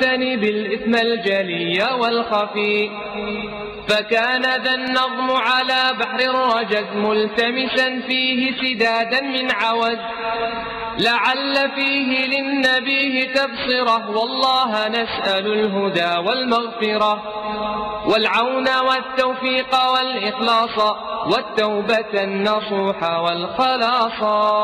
فلتجتنب الإثم الجلي والخفي فكان ذا النظم على بحر الرجز ملتمسا فيه سدادا من عوز لعل فيه للنبي تبصرة والله نسأل الهدى والمغفرة والعون والتوفيق والإخلاص والتوبة النصوح والخلاص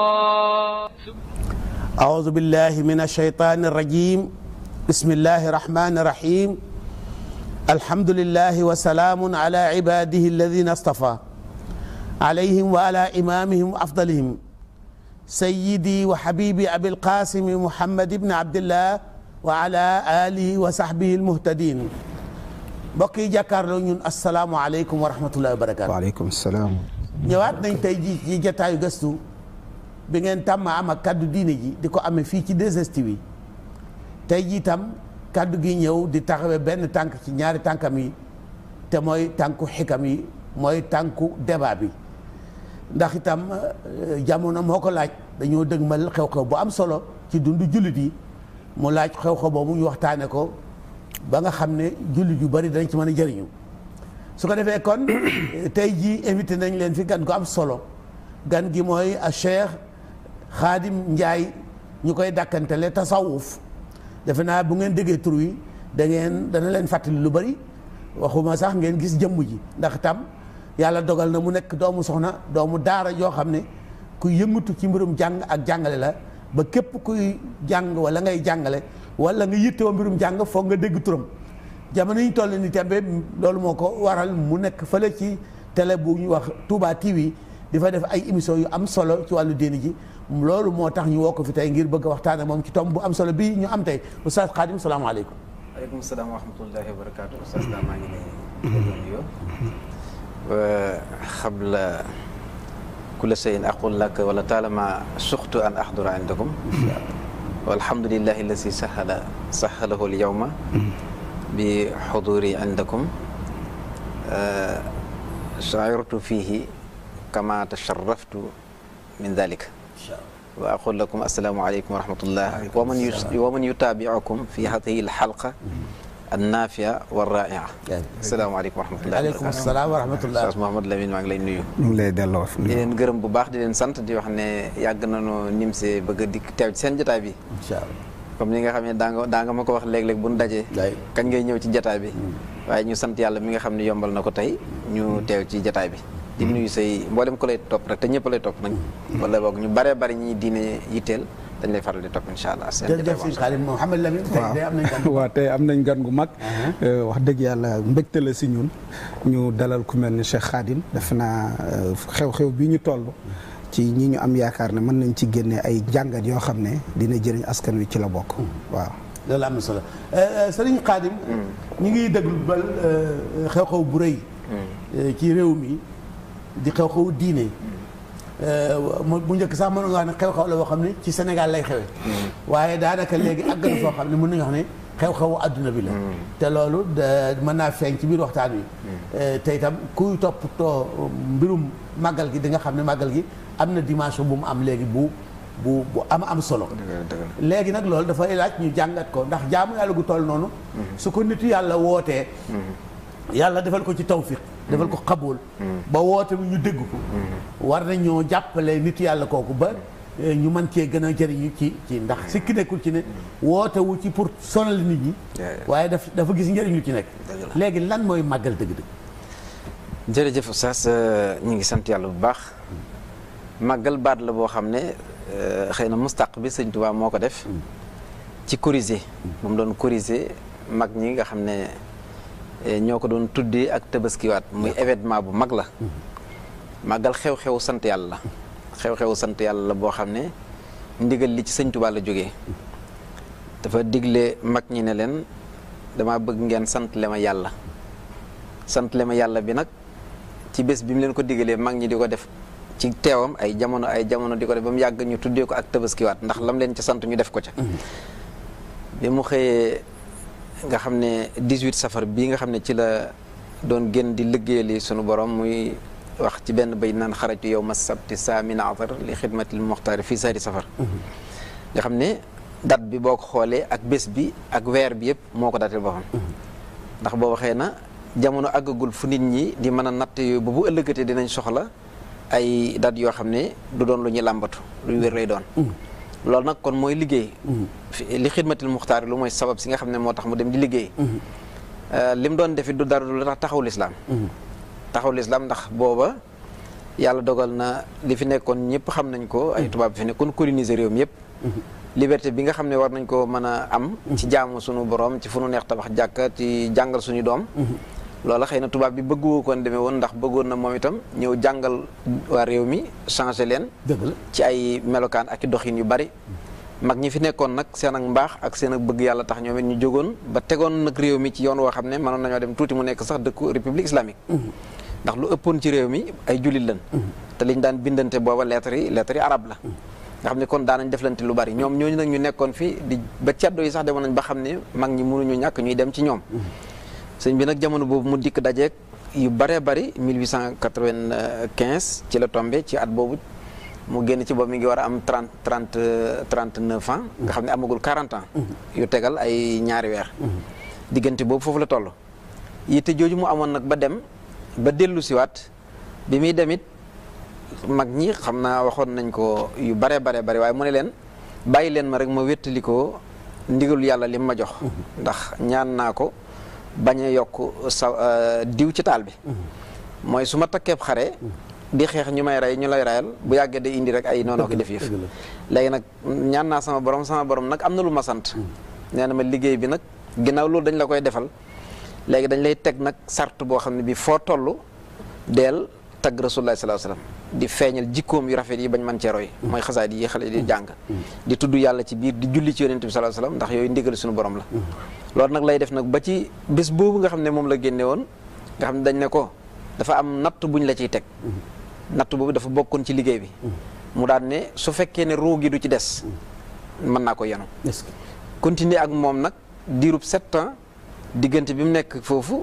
أعوذ بالله من الشيطان الرجيم بسم الله الرحمن الرحيم الحمد لله وسلام على عباده الذين اصطفى عليهم وعلى إمامهم أفضلهم سيدي وحبيبي أبي القاسم محمد بن عبد الله وعلى آله وصحبه المهتدين mbokk yi jàkkaarloo ñun asalaamualeykum wa rahmatullahi wa barakaatu. waaleykum salaam. ñëwaat nañ tey jii ci jataayu gëstu bi ngeen tàmm am ak kaddu diine ji di ko amee fii ci 2STV tey jii tam kaddu gi ñëw di taxawee benn tànk ci ñaari tànkam yi te mooy tànku xikam yi mooy tànku débat bi ndax itam jamono moo ko laaj dañoo dëgmal xew-xew bu am solo ci dundu jullit yi mu laaj xew-xew boobu ñu waxtaane ko ba nga xam ne jullit yu bari dañ ci mën a jëriñu su ko defee kon tey jii invité nañ leen fi gan gu am solo gan gi mooy a Cheikh Khadim Ndiaye ñu koy dàkkantele tasawuf defe naa bu ngeen déggee tur wi da ngeen dana leen fàttali lu bari waxuma sax ngeen gis jëmm ji ndax tam yàlla dogal na mu nekk doomu soxna doomu daara yoo xam ne ku yëngatu ci mbirum jàng ak jàngale la ba képp kuy jàng wala ngay jàngale wala nga yittewoo mbirum jàng foog nga dégg turam jamono yi ñu toll ni tembe loolu moo ko waral mu nekk fële ci télé bu ñu wax Touba TV di fa def ay émission yu am solo ci wàllu diini ji loolu moo tax ñu woo ko fi tey ngir bëgg a waxtaan ak moom ci tomb bu am solo bii ñu am tey oustaz Khadim salaamaaleykum. waaleykum salaam wa rahmatullahi wa barakaatu oustaz daa maa ngi lay nuyoo xabla kulla shay'in aqul lak wala taalama suxtu an ahdura indakum walhamdulillahi alladi sahala sahalahu alyawma bi xuduri indakum shairtu fihi kama tasharraftu min dalik wa aqul lakum assalaamu aleykum wa rahmatullah wa man wa man yutaabiukum fi hadihi alxalqa annafia wa raia asalaamaaleykum wa rahmatullah aleykum salaam wa rahmatullah Oustaz Mouhamadou Lamine maa ngi lay nuyu ñu ngi lay delloo di leen gërëm bu baax di leen sant di wax ne yàgg nañu nim see bëgg a dikk teew ci seen jotaay bi incha allah comme ni nga xam ne daa nga daa nga ma ko wax léeg-léeg bu nu dajee kañ ngay ñëw ci jataay bi waaye ñu sant yàlla mi nga xam ne yombal na ko tey ñu teew ci jataay bi di nuyu say mboolem ko lay topp rek te ñëpp lay topp nag wala boog ñu baree bari ñi diine yitteel dañ lay faral di topp incha allah seen jërëjëf sëñ Khadim Mouhamed Lamine tey day am nañ gan waaw tey am nañ gan gu mag wax dëgg yàlla mbégte la si ñun ñu dalal ku mel ni Cheikh Khadim def naa xew-xew bi ñu toll ci ñi ñu am yaakaar ne mën nañ ci génne ay jàngat yoo xam ne dina jëriñ askan wi ci la bokk waaw loolu am na solo sëriñ Khadim ñu ngi déglu bal xew-xew bu rëy ci réew mi di xew-xew diine bu njëkk sax mën nga wax ne xew-xew la boo xam ne ci Sénégal lay xewe waaye daanaka léegi àgg na foo xam ne mën nañu wax ne xew-xewu àdduna bi la te loolu mën naa feeñ ci biir waxtaan wi te itam kuy toppatoo mbirum màggal gi di nga xam ne màggal gi am na dimension bu mu am léegi bu bu bu am am solo léegi nag loolu dafay laaj ñu jàngat ko ndax jaamu yàlla gu toll noonu su ko nitu yàlla wootee yàlla defal ko ci tawfiq defal ko xabul ba woote bi ñu dégg ko war nañoo jàppale nit yàlla kooku ba ñu mën cee gën a jëriñu ci ci ndax sikki nekkul ci ne woote wu ci pour sonal nit ñi waaye daf dafa gis njëriñ lu ci nekk léegi lan mooy màggal dëgg-dëgg jërëjëf Oustaz ñu ngi sant yàlla bu baax màggal baat la boo xam ne xëy na mustaq bi sëñ Tuubaa moo ko def ci corriger moom doon corriger mag ñi nga xam ne ñoo ko doon tuddee ak tabaskiwaat muy événement bu mag la màggal xew-xew sant yàlla la xew-xew sant yàlla la boo xam ne ndigal li ci sëñ Tuubaa la jógee dafa digle mag ñi ne leen dama bëgg ngeen sant le ma yàlla sant le ma yàlla bi nag ci bés bi mu leen ko digalee mag ñi di ko def ci teewam ay jamono ay jamono di ko def ba mu yàgg ñu tuddee ko ak tabaskiwaat ndax lam leen ca sant ñu def ko ca bi mu xëyee nga xam ne 18 safar bii nga xam ne ci la doon gën di liggéeyali sunu borom muy wax ci benn bay naan xaraju yow ma sabti saamina atar li xidmatil muxtaari fii sari safar nga xam ne date bi boo ko xoolee ak bés bi ak weer bi yëpp moo ko dateel boppam ndax booba xëy na jamono àggagul fu nit ñi di mën a natt yooyu ba bu ëllëgatee dinañ soxla ay date yoo xam ne du doon lu ñuy làmbatu luy wér lay doon loolu nag kon mooy liggéey li xidmatil muxtaar lu mooy sabab si nga xam ne moo tax mu dem di liggéey li mu doon defit du dara lu tax taxaw lislaam taxaw lislaam ndax booba yàlla dogal na li fi nekkoon ñëpp xam nañ ko ay tubaab fi nekkoon coloniser réew mi yëpp liberté bi nga xam ne war nañ ko mën a am ci jaamu suñu borom ci fu nu neex tabax jàkka ci jàngal suñu doom loola xëy na tubaab bi bëggu koon demee woon ndax bëggoon na moom itam ñëw jàngal waa réew mi changé leen dëgg la ci ay melokaan ak i doxin yu bari mag ñi fi nekkoon nag seen ak mbaax ak seen ak bëgg yàlla tax ñoom it ñu jógoon ba tegoon nag réew mi ci yoon woo xam ne mënoon nañoo dem tuuti mu nekk sax dëkku république islamique ndax lu ëppoon ci réew mi ay jullit lañ te liñ daan bindante booba lettres yi lettres yi arab la nga xam ne kon daanañ deflante lu bari ñoom ñooñu nag ñu nekkoon fi di ba ceddo yi sax demoon nañ ba xam ne mag ñi mënuñu ñàkk ñuy dem ci ñoom sëñ bi nag jamono boobu mu dikk dajeek yu bëree bëri 1895 ci la tombé ci at boobu mu génn ci boobu mi ngi war a am 30 30 39 ans nga xam ne amagul 40 ans yu tegal ay ñaari weer diggante boobu foofu la toll yitte jooju mu amoon nag ba dem ba dellu siwaat bi muy demit mag ñi xam naa waxoon nañ ko yu bare bare bare waaye mu ne leen bàyyi leen ma rek ma wéttali ko ndigalu yàlla lim ma jox ndax ñaan naa ko bañ a yokk sa diw ci taal bi mooy su ma takkeeb xare di xeex ñu may rey ñu lay rayal bu yàggee day indi rek ay noonoo ko def yëf léegi nag ñaan naa sama borom sama borom nag am na lu ma sant nee na ma liggéey bi nag ginnaaw loolu dañ la koy defal léegi dañ lay teg nag sart boo xam ne bi foo toll deel tagg rasulullah sallallahu alayhi wasallam di feeñal jikkoom yu rafet yi bañ man cee roy mooy xasaay yi xale di jàng di tudd yàlla ci biir di julli ci yonent bi sallallahu alayhi wasallam ndax yooyu ndigal suñu borom la loolu nag lay def nag ba ci bés boobu nga xam ne moom la génne woon nga xam ne dañ ne ko dafa am natt buñ la ciy teg natt boobu dafa bokkoon ci liggéey bi mu daan ne su fekkee ne ruu gi du ci des mën naa ko yenu continuer ak moom nag diirub sept ans diggante bi mu nekk foofu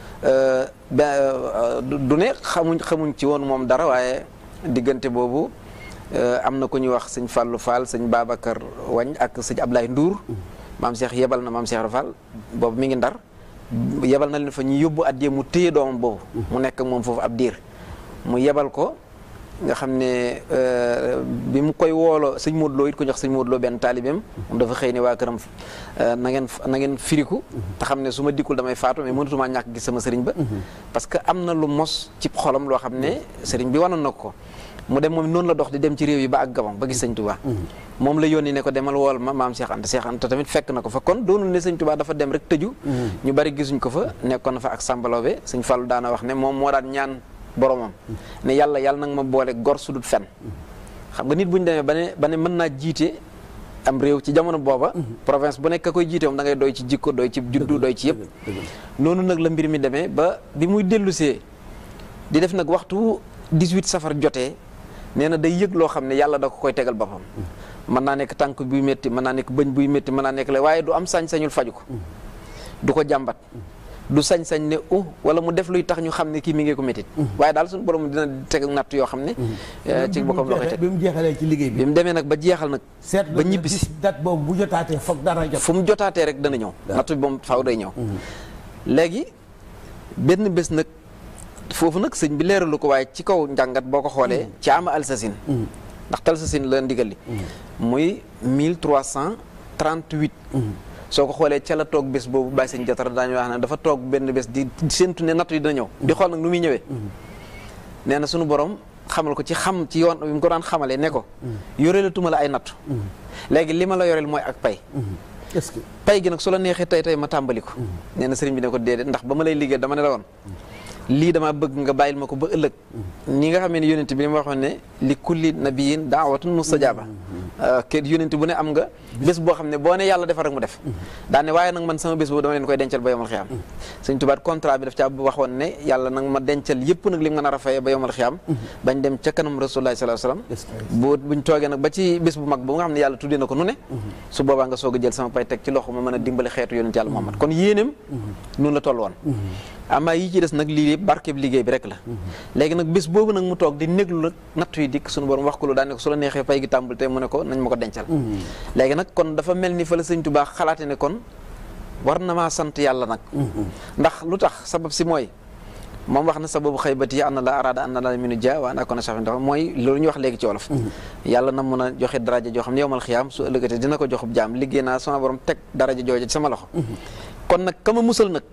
du ne xamuñ xamuñ ci woon moom dara waaye diggante boobu am na ku ñuy wax sëñ Fallou Fall sëñ Babacar Wañ ak sëñ Ablaye Ndour maam Cheikh yebal na maam Cheikh Fall boobu mi ngi ndar yebal na leen fa ñu yóbbu addiyee mu téye doomam boobu mu nekk ak moom foofu ab diir mu yebal ko nga xam ne bi mu koy wooloo sëñ Modou Lo it ko jox sëñ Modou Lo benn taalibeem moom dafa xëy ne waa këram na ngeen na ngeen firiku te xam ne su ma dikkul damay faatu mais mënatumaa ñàkk gis sama sëriñ ba parce que am na lu mos ci xolam loo xam ne sëriñ bi wanoon na ko mu dem moom noonu la dox di dem ci réew yi ba ak Gabon ba gis sëñ Touba moom la yónni ne ko demal wool ma maam Cheikh Anta Cheikh Anta tamit fekk na ko fa kon doonul ne sëñ Touba dafa dem rek tëju ñu bari gisuñ ko fa nekkoon na fa ak sàmbaloobe sëñ Fallou daana wax ne moom moo daan ñaan boromam ne yàlla yàlla nag ma boole gor su dul fen xam nga nit bu ñu demee ba ne ba ne mën naa jiite am réew ci jamono booba province bu nekk koy jiite moom da ngay doy ci jikko doy ci juddu doy ci yëpp noonu nag la mbir mi demee ba bi muy dellusee di def nag waxtu 18 safar jotee nee na day yëg loo xam ne yàlla da ko koy tegal boppam mën naa nekk tànk buy métti mën naa nekk bëñ buy métti mën naa nekk la waaye du am sañ-sañul faju ko du ko jàmbat du sañ-sañ ne uh wala mu def luy tax ñu xam ne kii mi ngi ko métit waaye daal suñu borom dina teg natt yoo xam ne ci boppam la koy teg bi mu jeexalee ci liggéey bi bi mu demee nag ba jeexal nag seet ba ñibbisi date boobu bu jotaatee foog dara jot fu mu jotaatee rek dana ñëw natt bi moom faaw day ñëw léegi benn bés nag foofu nag sëñ bi leeralu ko waaye ci kaw njàngat boo ko xoolee ci ama alsasin ndax talsasin la ndigal li muy 1338 soo ko xoolee ca la toog bés boobu bàyyi sëñ jotara daañu wax ne dafa toog benn bés di séntu ne natt yi dina ñëw di xool nag nu muy ñëwee nee na sunu borom xamal ko ci xam ci yoon bi mu ko daan xamalee ne ko yoreelatuma la ay nattu léegi li ma la yoreel mooy ak pay est-ce que pay gi nag su la neexee tey tey ma tàmbali ko nee na sëriñ bi ne ko déedéet ndax ba ma lay liggéey dama ne la woon lii dama bëgg nga bàyyil ma ko ba ëllëg ni nga xamee ne yonent bi li ma waxoon ne li kulli nabiyin daawatun mustajaaba ke yonent bu ne am nga bés boo xam ne boo ne yàlla defar rek mu def daane waaye nag man sama bés boobu dama leen koy dencal ba yomal xiyaam sëñ tubaat contrat bi daf caa waxoon ne yàlla nag ma dencal yëpp nag li nga nar a fayee ba yomal xiyaam bañ dem ca kanam rasulullah sallallahu alayhi wasallam bu buñ toogee nag ba ci bés bu mag bu nga xam ne yàlla tuddee na ko nu ne su boobaa nga soog a jël sama pay teg ci loxo ma mën a dimbali xeetu yonent yàlla Muhammad kon yéeneem noonu la toll woon amaa yi ci des nag lii yëpp barkeeb liggéey bi rek la léegi nag bés boobu nag mu toog di néglu nag nattu yi dikk suñu borom wax ko lu daan ne ko su la neexee pay gi tàmbal te mu ne ko nañ ma ko dencal léegi nag kon dafa mel ni fa la sëñ Tuubaa xalaate ne kon war na maa sant yàlla nag ndax lu tax sabab si mooy moom wax na sababu xaybati an la arada an la minu dia waa naa ko na safin dafa mooy loolu ñu wax léegi ci wolof yàlla na mun a joxe daraja joo xam ne yowmal xiyaam su ëllëgatee dina ko joxub jaam liggéey naa sama borom teg daraja jooja ci sama loxo kon nag kama musal nag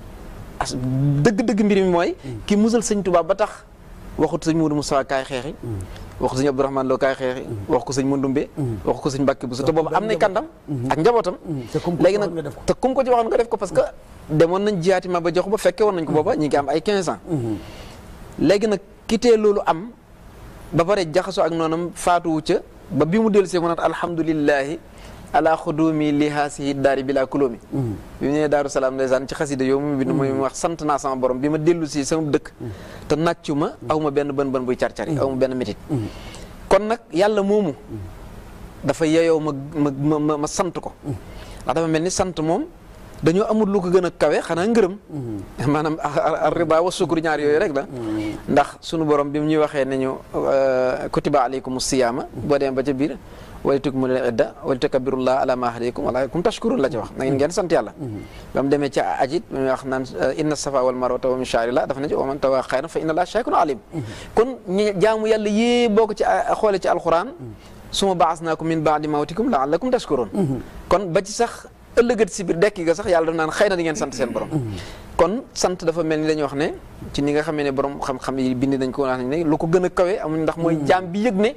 as dëgg-dëgg mbir mi mooy ki musal sëñ Tuubaa ba tax waxut sëñ Muudu Mustafaa kaay xeexi waxu sëñ Abdourahmane Lo kaay xeexi wax ko sëñ Mandumbe wax ko sëñ Mbàkke Buso te boobu am nay kàndam ak njabootam te kum ko léegi ci waxoon nga nag def ko. te kum ko ci waxoon nga def ko parce que demoon nañ jiyaati ma ba jox ba fekke woon nañ ko booba ñi ngi am ay 15 ans léegi nag kitee loolu am ba pare jaxasoo ak noonam faatuwu ca ba bi mu dellu see mu naat alhamdulillahi ala xudumi li haasihi daari bila kulóomi bi mu ñëwee daaru salaam ndeysaan ci xasida yow mu bind mooy mu wax sant naa sama borom bi ma dellu si sama dëkk te nàccu ma aw ma benn bën bën buy car-cari aw ma benn métit kon nag yàlla moomu dafa yeyoo ma ma ma ma ma sant ko ndax dafa mel ni sant moom dañoo amul lu ko gën a kawe xanaa ngërëm maanaam ar rida wa sukkur ñaar yooyu rek la ndax sunu borom bi mu ñuy waxee ne ñu kutiba alaykum siyaama boo demee ba ca biir wali tukmilu idda wali tukabbirullaha ala ma hadakum wa la'allakum tashkurun la ci wax na ngeen ngeen sant yàlla ba mu demee ca ajit mu wax naan inna safa wal marwata wa min sha'rillah dafa ne ci wa man tawa xayran fa inna allaha shakirun alim kon ñi jaamu yàlla yée boo ko ci xoole ci alquran suma ba'asnaakum min ba'di mawtikum la'allakum tashkurun kon ba ci sax ëllëgat si biir dekki ga sax yàlla daf naan xëy na di ngeen sant seen borom kon sant dafa mel ni dañuy wax ne ci ni nga xamee ne borom xam-xam yi bind nañ ko wax nañ ne lu ko gën a kawe amuñ ndax mooy jaam bi yëg ne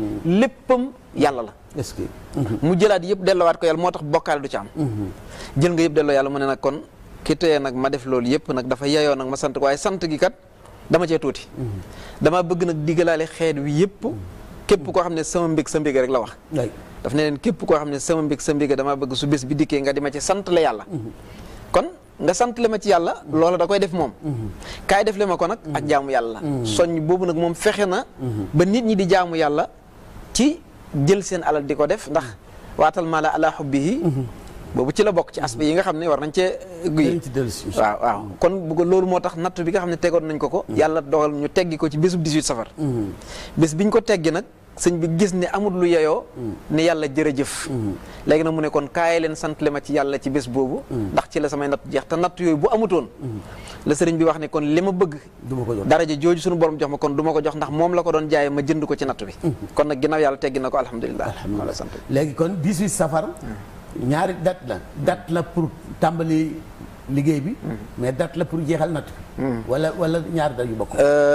léppam yàlla la est-ce que mu jëlaat yëpp delloowaat ko yàlla moo tax bokkaale du ci am jël nga yëpp delloo yàlla mu ne nag kon ki teye nag ma def loolu yëpp nag dafa yeyoo nag ma sant ko waaye sant gi kat dama cee tuuti dama bëgg nag digalaale xeet wi yëpp képp koo xam ne sama mbég sa mbég rek la wax way daf ne leen képp koo xam ne sama mbég sa mbég dama bëgg su bés bi dikkee nga di ma ci sant la yàlla kon nga sant le ma ci yàlla loola da koy def moom kaay def le ma ko nag ak jaamu yàlla soññ boobu nag moom fexe na ba nit ñi di jaamu yàlla ci jël seen alal di ko def ndax waatal maa la ala xubbihi boobu ci la bokk ci aspect yi nga xam ne war nañ cee guy dañ ci dellu si waaw waaw kon bu ko loolu moo tax natt bi nga xam ne tegoon nañ ko ko yàlla dogal ñu teggi ko ci bésub 18 safar bés biñ ko teggi nag sëñ bi gis ne amul lu yeyoo ne yàlla jërëjëf léegi nag mu ne kon kaay leen sant le ma ci yàlla ci bés boobu ndax ci la samay natt jeex te natt yooyu bu amutoon la sëriñ bi wax ne kon li ma bëgg du ma ko jox daraja jooju suñu borom jox ma kon du ma ko jox ndax moom la ko doon jaaye ma jënd ko ci natt bi kon nag ginnaaw yàlla teggi na ko alhamdulilah wala sant léegi kon 18 safar ñaari date la date la pour tàmbali liggéey bi mais date la pour jeexal natt bi wala wala ñaari date yu bokk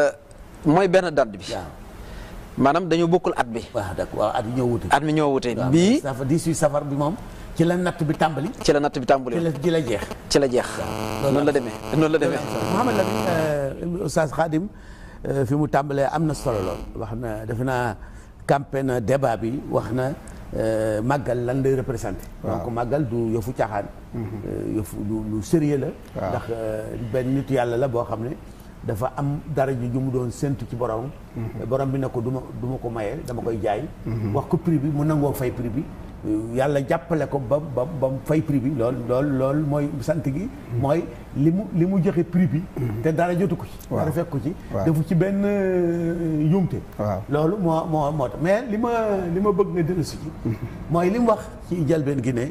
mooy benn date bi waaw maanaam dañoo bokkul at bi waaw d'accord waaw at yi ñoo wute at mi ñoo wute waaw bii safar 18 safar bi moom ci la natt bi tàmbali ci la natt bi ci tàmbali la ci la jeex ci la jeex noonu la demee noonu la demee Mouhamed Lamine Oustaz Khadim euh, fi mu tàmbalee am na solo lool wax na defe naa campé na débat bi wax na euh, màggal lan lay représenté donc màggal du yëfu caaxaan euh, yëfu lu lu sérieux la ndax euh, benn nit yàlla la boo xam ne dafa am dara ju mu doon séntu ci borom borom bi ne ko du ma du ma ko maye dama koy jaay wax ko prix bi mu nangoo fay prix bi yàlla jàppale ko ba ba ba mu fay prix bi lool lool lool mooy sant gi mooy li mu li mu joxe prix bi te dara jotu ko ci dara fekk ko ci waaw. defu ci benn euh, njuumte waaw. loolu moo moo moo tax mais li ma li ma bëgg nga dellu si ci mooy li mu wax ci njëlbeen gi ne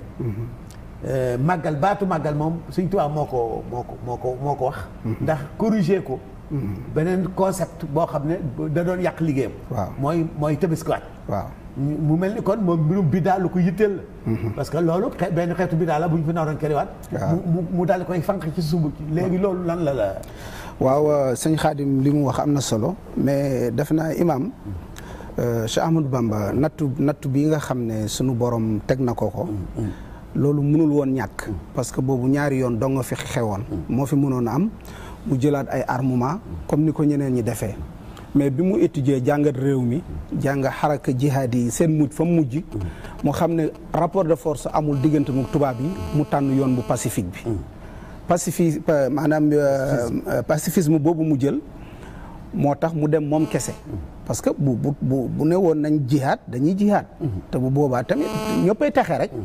euh, màggal baatu màggal moom Sëñ Tuubaa moo ko moo ko moo ko moo ko wax ndax corriger ko beneen concept boo xam ne da doon yàq liggéeyam Waaw. mooy mooy tëbaskiwaat waaw mu mel ni kon moom mbirum bidaa lu ko yitteel la parce que loolu xe- benn xeetu bidaa la bu ñu fi naroon keriwaat Waaw. mu mu mu daal di koy fanq ci sumb ci léegi loolu lan la la waaw euh, sëñ Xaadim li mu wax am na solo mais def naa imam euh, Cheikh Ahmadou Bamba nattu nattu bi nga xam ne sunu borom teg na ko ko loolu mënul woon ñàkk parce que boobu ñaari yoon dong nga fi xewoon moo fi mënoon a am mu jëlaat ay armement comme ni ko ñeneen ñi defee mais bi mu étudier jàngat réew mi jàng xaraka jihaad yi seen mujj fa mujj mu xam ne rapport de force amul diggante mu tubaab yi mu tànn yoon bu pacifique bi pacifi pa- maanaam euh, euh, pacifisme boobu mu jël moo tax mu dem moom kese parce que bu bu bu bu ne woon nañ jihaad dañuy jihaad te bu boobaa tamit ñëppay texe rek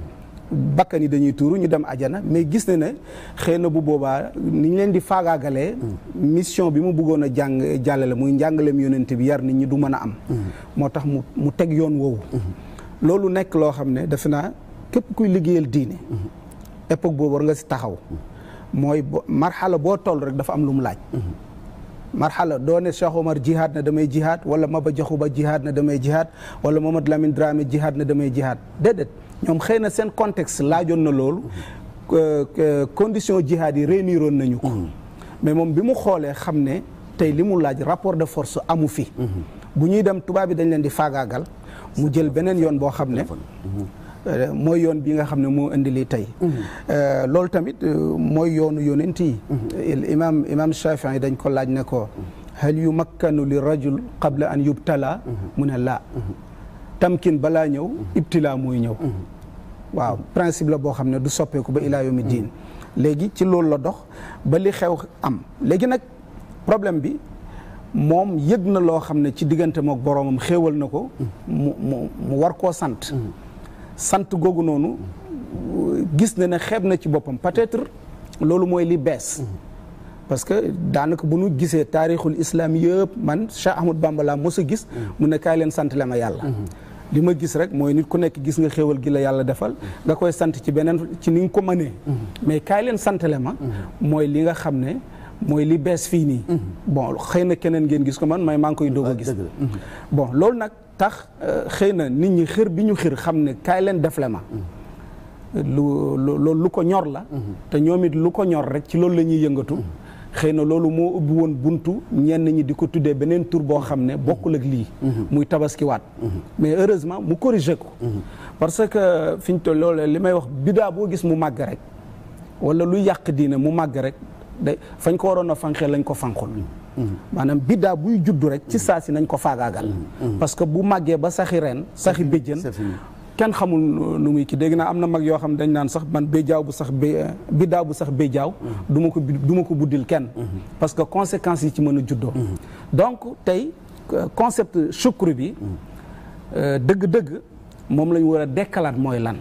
bakkan yi dañuy tuuru ñu dem ajana mais gis na ne xëy na bu boobaa ni ñu leen di faagaagalee mission bi mu bëggoon a jàng jàllale muy njàngaleem yonent bi yar nit ñi du mën a am moo tax mu mu teg yoon woowu loolu nekk loo xam ne defe naa képp kuy liggéeyal diine époque boobu war nga si taxaw mooy bo marxala boo toll rek dafa am lu mu laaj marxala doo ne Cheikh Omar jihaad na damay jihaad wala Maba Jaxu Ba jihaad na damay jihaad wala Mamadou Lamine Dramé jihaad na damay jihaad déedéet ñoom xëy na seen contexte laajoon na loolu condition jihaad yi réuniroon nañu ko mais moom bi mu xoolee xam ne tey li mu laaj rapport de force amu fi bu ñuy dem tubaab bi dañ leen di faagaagal mu jël beneen yoon boo xam ne mooy yoon bi nga xam ne moo indi lii tey loolu tamit mooy yoonu yonent yi imam imam Shafii yi dañ ko laaj ne ko hal yumakkanu li rajul qabla an yubtala mu ne laa tamkin balaa ñëw ibtila mooy ñëw waaw principe la boo xam ne du soppeeku ba ilaa yawmi diin léegi ci loolu la dox ba li xew am léegi nag problème bi moom yëg na loo xam ne ci diggante mook boroomam xéewal na ko mu mu mu war koo sant sant googu noonu gis na ne xeeb na ci boppam peut-être loolu mooy li bees parce que daanaka bu nu gisee taarixul islam yëpp man Cheikh Ahmad Bamba laa mos a gis mu ne kaay leen sant le ma yàlla li ma gis rek mooy nit ku nekk gis nga xéewal gi la yàlla defal nga koy sant ci beneen ci ni nga ko mënee mais kaay leen sant le ma mooy li nga xam ne mooy li bees fii nii bon xëy na keneen ngeen gis ko man may maa ngi koy doog a gis bon loolu nag tax xëy na nit ñi xër bi ñu xër xam ne kaay leen def le ma lu loolu lu ko ñor la te ñoom it lu ko ñor rek ci loolu la ñuy yëngatu xëy na loolu moo ubbi woon buntu ñenn ñi di ko tuddee beneen tur boo xam ne bokkul ak lii muy tabaskiwaat mais heureusement mu corrigé ko parce que fi ñu toll loolu li may wax bidaa boo gis mu màgg rek wala lu yàq diine mu màgg rek day fañ ko waroon a fanqee lañ ko fanqul maanaam biddaa buy juddu rek ci saa si nañ ko faagaagal parce que bu màggee ba saxi ren saxi béjjën kenn xamul nu muy ki dégg naa am na mag yoo xam dañ naan sax man béjaaw bu sax bé biddaa bu sax béjaaw du ma ko du ma ko buddil kenn parce que conséquences yi ci mën a juddoo donc tey concept shukru bi dëgg-dëgg moom la ñu war a dekkalaat mooy lan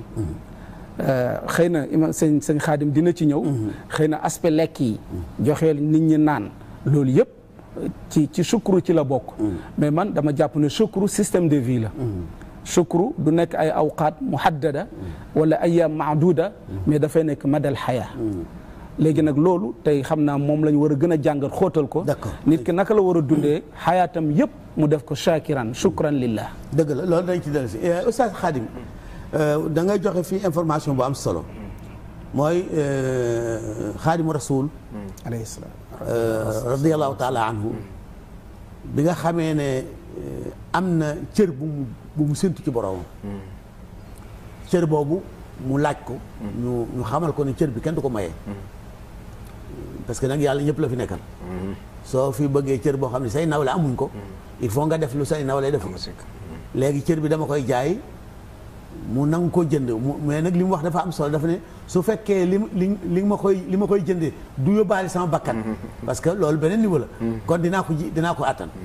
xëy na ima sëñ sëñ xaadim dina ci ñëw xëy na aspect lekk yi joxeel nit ñi naan loolu yëpp ci ci sukru ci la bokk mais man dama jàpp ne sukru système de vie la sukru du nekk ay awqaat muhaddada wala ayam maaduda mais dafay nekk madal xayaa léegi nag loolu tey xam naa moom la ñu war a gën a jàngat xóotal ko nit ki naka la war a dundee xayaatam yëpp mu def ko shakiran shukran lillah dëgg la loolu dañ ci dellu si oustaz Khadim da ngay joxe fii information bu am solo mooy xaadimu rasul alayhi salaam radiallahu taala anhu bi nga xamee ne am na cër bu mu bu mu séntu ci boroomam cër boobu mu laaj ko ñu ñu xamal ko ne cër bi kenn du ko mayee parce que nag yàlla ñëpp la fi nekkal soo fi bëggee cër boo xam ne say nawle amuñ ko il faut nga def lu say nawle def léegi cër bi dama koy jaay mu nangu ko jënd mu mais nag li mu wax dafa am solo dafa ne su fekkee li li li ma koy li ma koy jëndee du yóbbaale sama bakkan parce que loolu beneen niveau la kon dinaa ko ji dinaa ko attan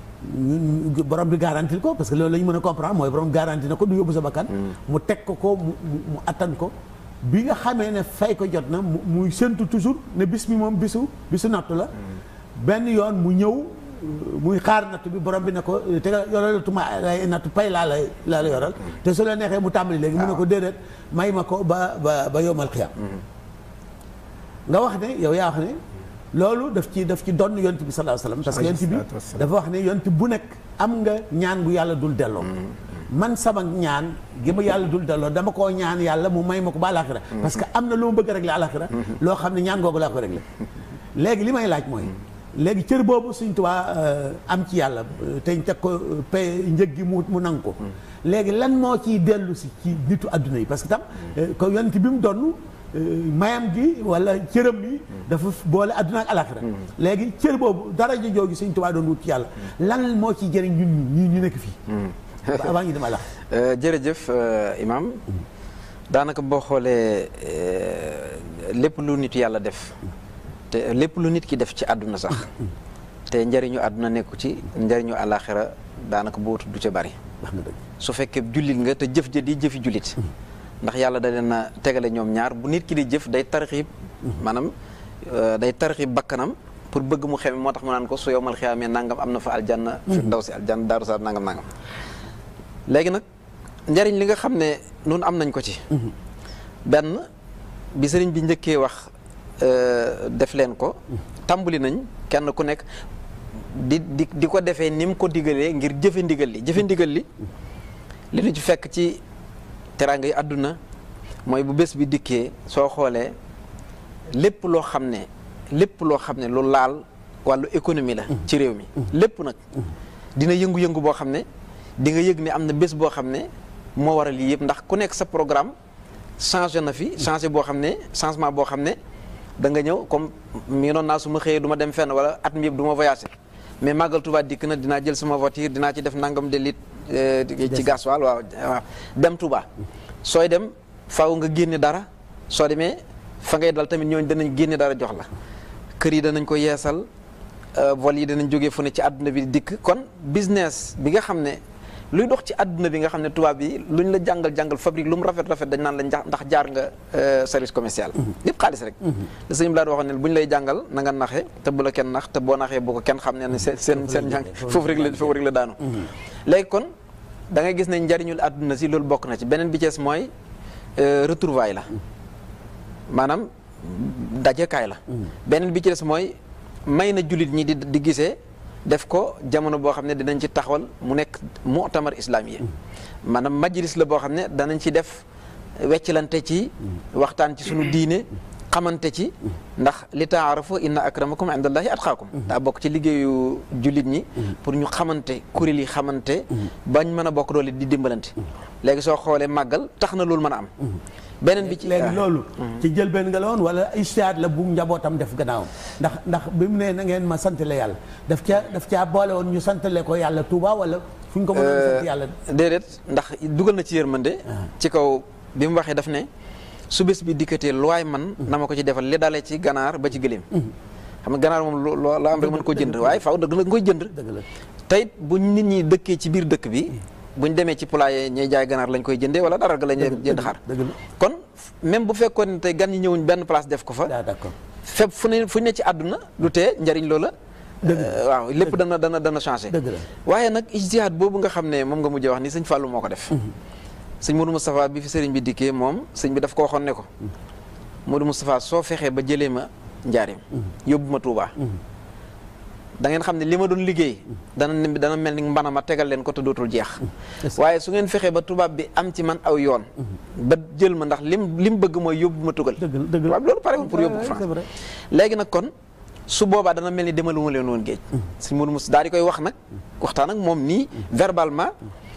ñu borom bi garantil ko parce que loolu la ñu mën a comprendre mooy borom garanti na ko du yóbbu sa bakkan mu teg ko ko mu mu attan ko bi nga xamee ne fay ko jot na mu muy séntu toujours ne bis mi moom bisu bisu nattu la benn yoon mu ñëw muy xaar nattu bi borom bi ne ko te yoralatuma ay nattu pay laa lay laa la yoral te su la neexee mu tàmbali léegi mu ne ko déedéet may ma ko ba ba ba yomal xiyam nga wax ne yow yaa wax ne loolu daf ci daf ci donn yonent bi sallallahu alayhi wasallam parce que yonent bi dafa wax ne yonent bu nekk am nga ñaan gu yàlla dul delloo man sama ñaan gi ma yàlla dul delloo dama koo ñaan yàlla mu may ma ko ba alaxira parce que am na lu ma bëgg régler alaxira loo xam ne ñaan googu laa ko régler léegi li may laaj mooy léegi cër boobu suñ tubaa am ci yàlla te ñu teg ko pay njëg gi mu mu nangu ko léegi lan moo ciy dellu si ci nitu adduna yi parce que tam ko yonent bi mu donn mayam gi wala cëram bi dafa boole adduna ak alaxira léegi cër boobu daraja jooju suñ tubaa doon wut ci yàlla lan moo ciy jëriñ ñun ñi ñu nekk fii avant ñu dem alax jërëjëf imam daanaka boo xoolee lépp lu nit yàlla def te lépp lu nit ki def ci àdduna sax te njëriñu àdduna nekku ci njëriñu àllaaxira daanaka boo tudd ca bari su fekkee jullit nga te jëf ja di jëfi jullit ndax yàlla da leen a tegale ñoom ñaar bu nit ki di jëf day tarxiib maanaam euh, day tarxiib bakkanam pour bëgg mu xeme moo tax mu naan ko su yowmal xiyaamee nangam am na fa aljanna fi daw si aljanna daaru salaam nangam nangam léegi nag njariñ li nga xam ne nun am nañ ko ci benn bi sëriñ bi njëkkee wax euh, def leen ko tàmbali nañ kenn ku nekk di di di ko defee ni mu ko digalee ngir jëfe ndigal li jëfe ndigal li li ñu ci fekk ci teraanga yi àdduna mooy bu bés bi dikkee soo xoolee lépp loo xam ne lépp loo xam ne lu laal wàllu économie la ci réew mi lépp nag dina yëngu-yëngu boo xam ne di nga yëg ne am na bés boo xam ne moo waral lii yëpp ndax ku nekk sa programme changé na fi changé boo xam ne changement boo xam ne da nga ñëw comme mi noon naa su ma xëyee du ma dem fenn wala at mi yëpp du ma voyagé mais màggal Tuubaa dikk na dinaa jël sama voiture dinaa ci def nangam de litre euh, ci gasoil waaw waaw dem Touba sooy dem faaw nga génne dara soo demee fa ngay dal tamit ñooñu danañ génne dara jox la kër yi danañ ko yeesal euh, vol yi danañ jógee fu ne ci àdduna bi dikk kon business bi nga xam ne luy dox ci àdduna bi nga xam ne tubaab bi luñ la jàngal jàngal fabrique lu mu rafet rafet dañ naan la njax- ndax jaar nga euh, service commercial lépp xaalis rek le sëñ bi laa waxoon ne bu ñu lay jàngal na nga naxe te bu la kenn nax te boo naxee bu ko kenn xam ne ne seen seen seen njàng foofu rek la foofu rek la daanu léegi kon da ngay gis ne njariñul àdduna si loolu bokk na ci beneen bi cees mooy euh, retrouvaille la maanaam dajekaay la beneen bi ci des mooy may na jullit ñi di di gisee def ko jamono boo xam ne dinañ ci taxawal mu nekk mu'tamar islami maanaam majlis la boo xam ne danañ ci def wecclante ci waxtaan ci sunu diine xamante ci ndax li taarafu inna akramakum indallahi atqaakum daa bokk ci liggéeyu jullit ñi pour ñu xamante kuréel yi xamante bañ mën a bokk doole di dimbalante léegi soo xoolee màggal tax na loolu mën a am beneen bi ci léegi loolu ci jël benn nga la woon wala istihaad la bu njabootam def gannaawam ndax ndax bi mu ne na ngeen ma santale yàlla daf caa daf caa boole woon ñu santale ko yàlla Touba wala fu ñu ko mënoon sant yàlla déedéet ndax dugal na ci yërmande ci kaw bi mu waxee daf ne su bés bi dikkatee lu waay man na ma ko ci defal li dalee ci ganaar ba ci gëléem xam nga ganaar moom loo loo la am rek mën ko jënd waaye faaw dëgg la nga koy jënd dëgg la tey bu nit ñi dëkkee ci biir dëkk bi buñ demee ci poulailler ñuy jaay ganaar lañ koy jëndee wala dara ga lañ jënd xar dëgg la kon même bu fekkoon ne tey gan ñi ñëwuñ benn place def ko fa daa d'accord fépp fu ne fu ne ci àdduna du tee njariñ loola euh, waaw lépp dana dana dana changé dëgg la waaye nag ijtihaad boobu nga xam ne moom nga mujjee wax ni sëñ Fallou moo ko def sëñ Modou Moustapha bi fi sëriñ bi dikkee moom sëñ bi daf ko waxoon ne ko Modou Moustapha soo fexee ba jëlee ma njaareem yóbbu ma Touba da ngeen xam ne li ma doon liggéey dana ne dana mel ni mbana ma tegal leen ko te dootul jeex waaye su ngeen fexee ba tubaab bi am ci man aw yoon ba jël ma ndax lim lim bëgg mooy yóbbu ma tugal dëgg la dëgg la tubaab bi loolu parewul pour yóbbu ko c'est France vrai. léegi nag kon su boobaa dana mel ni demalu ma leen woon géej sëñ Modou Moussa daal di koy wax nag waxtaan ak moom nii verbalement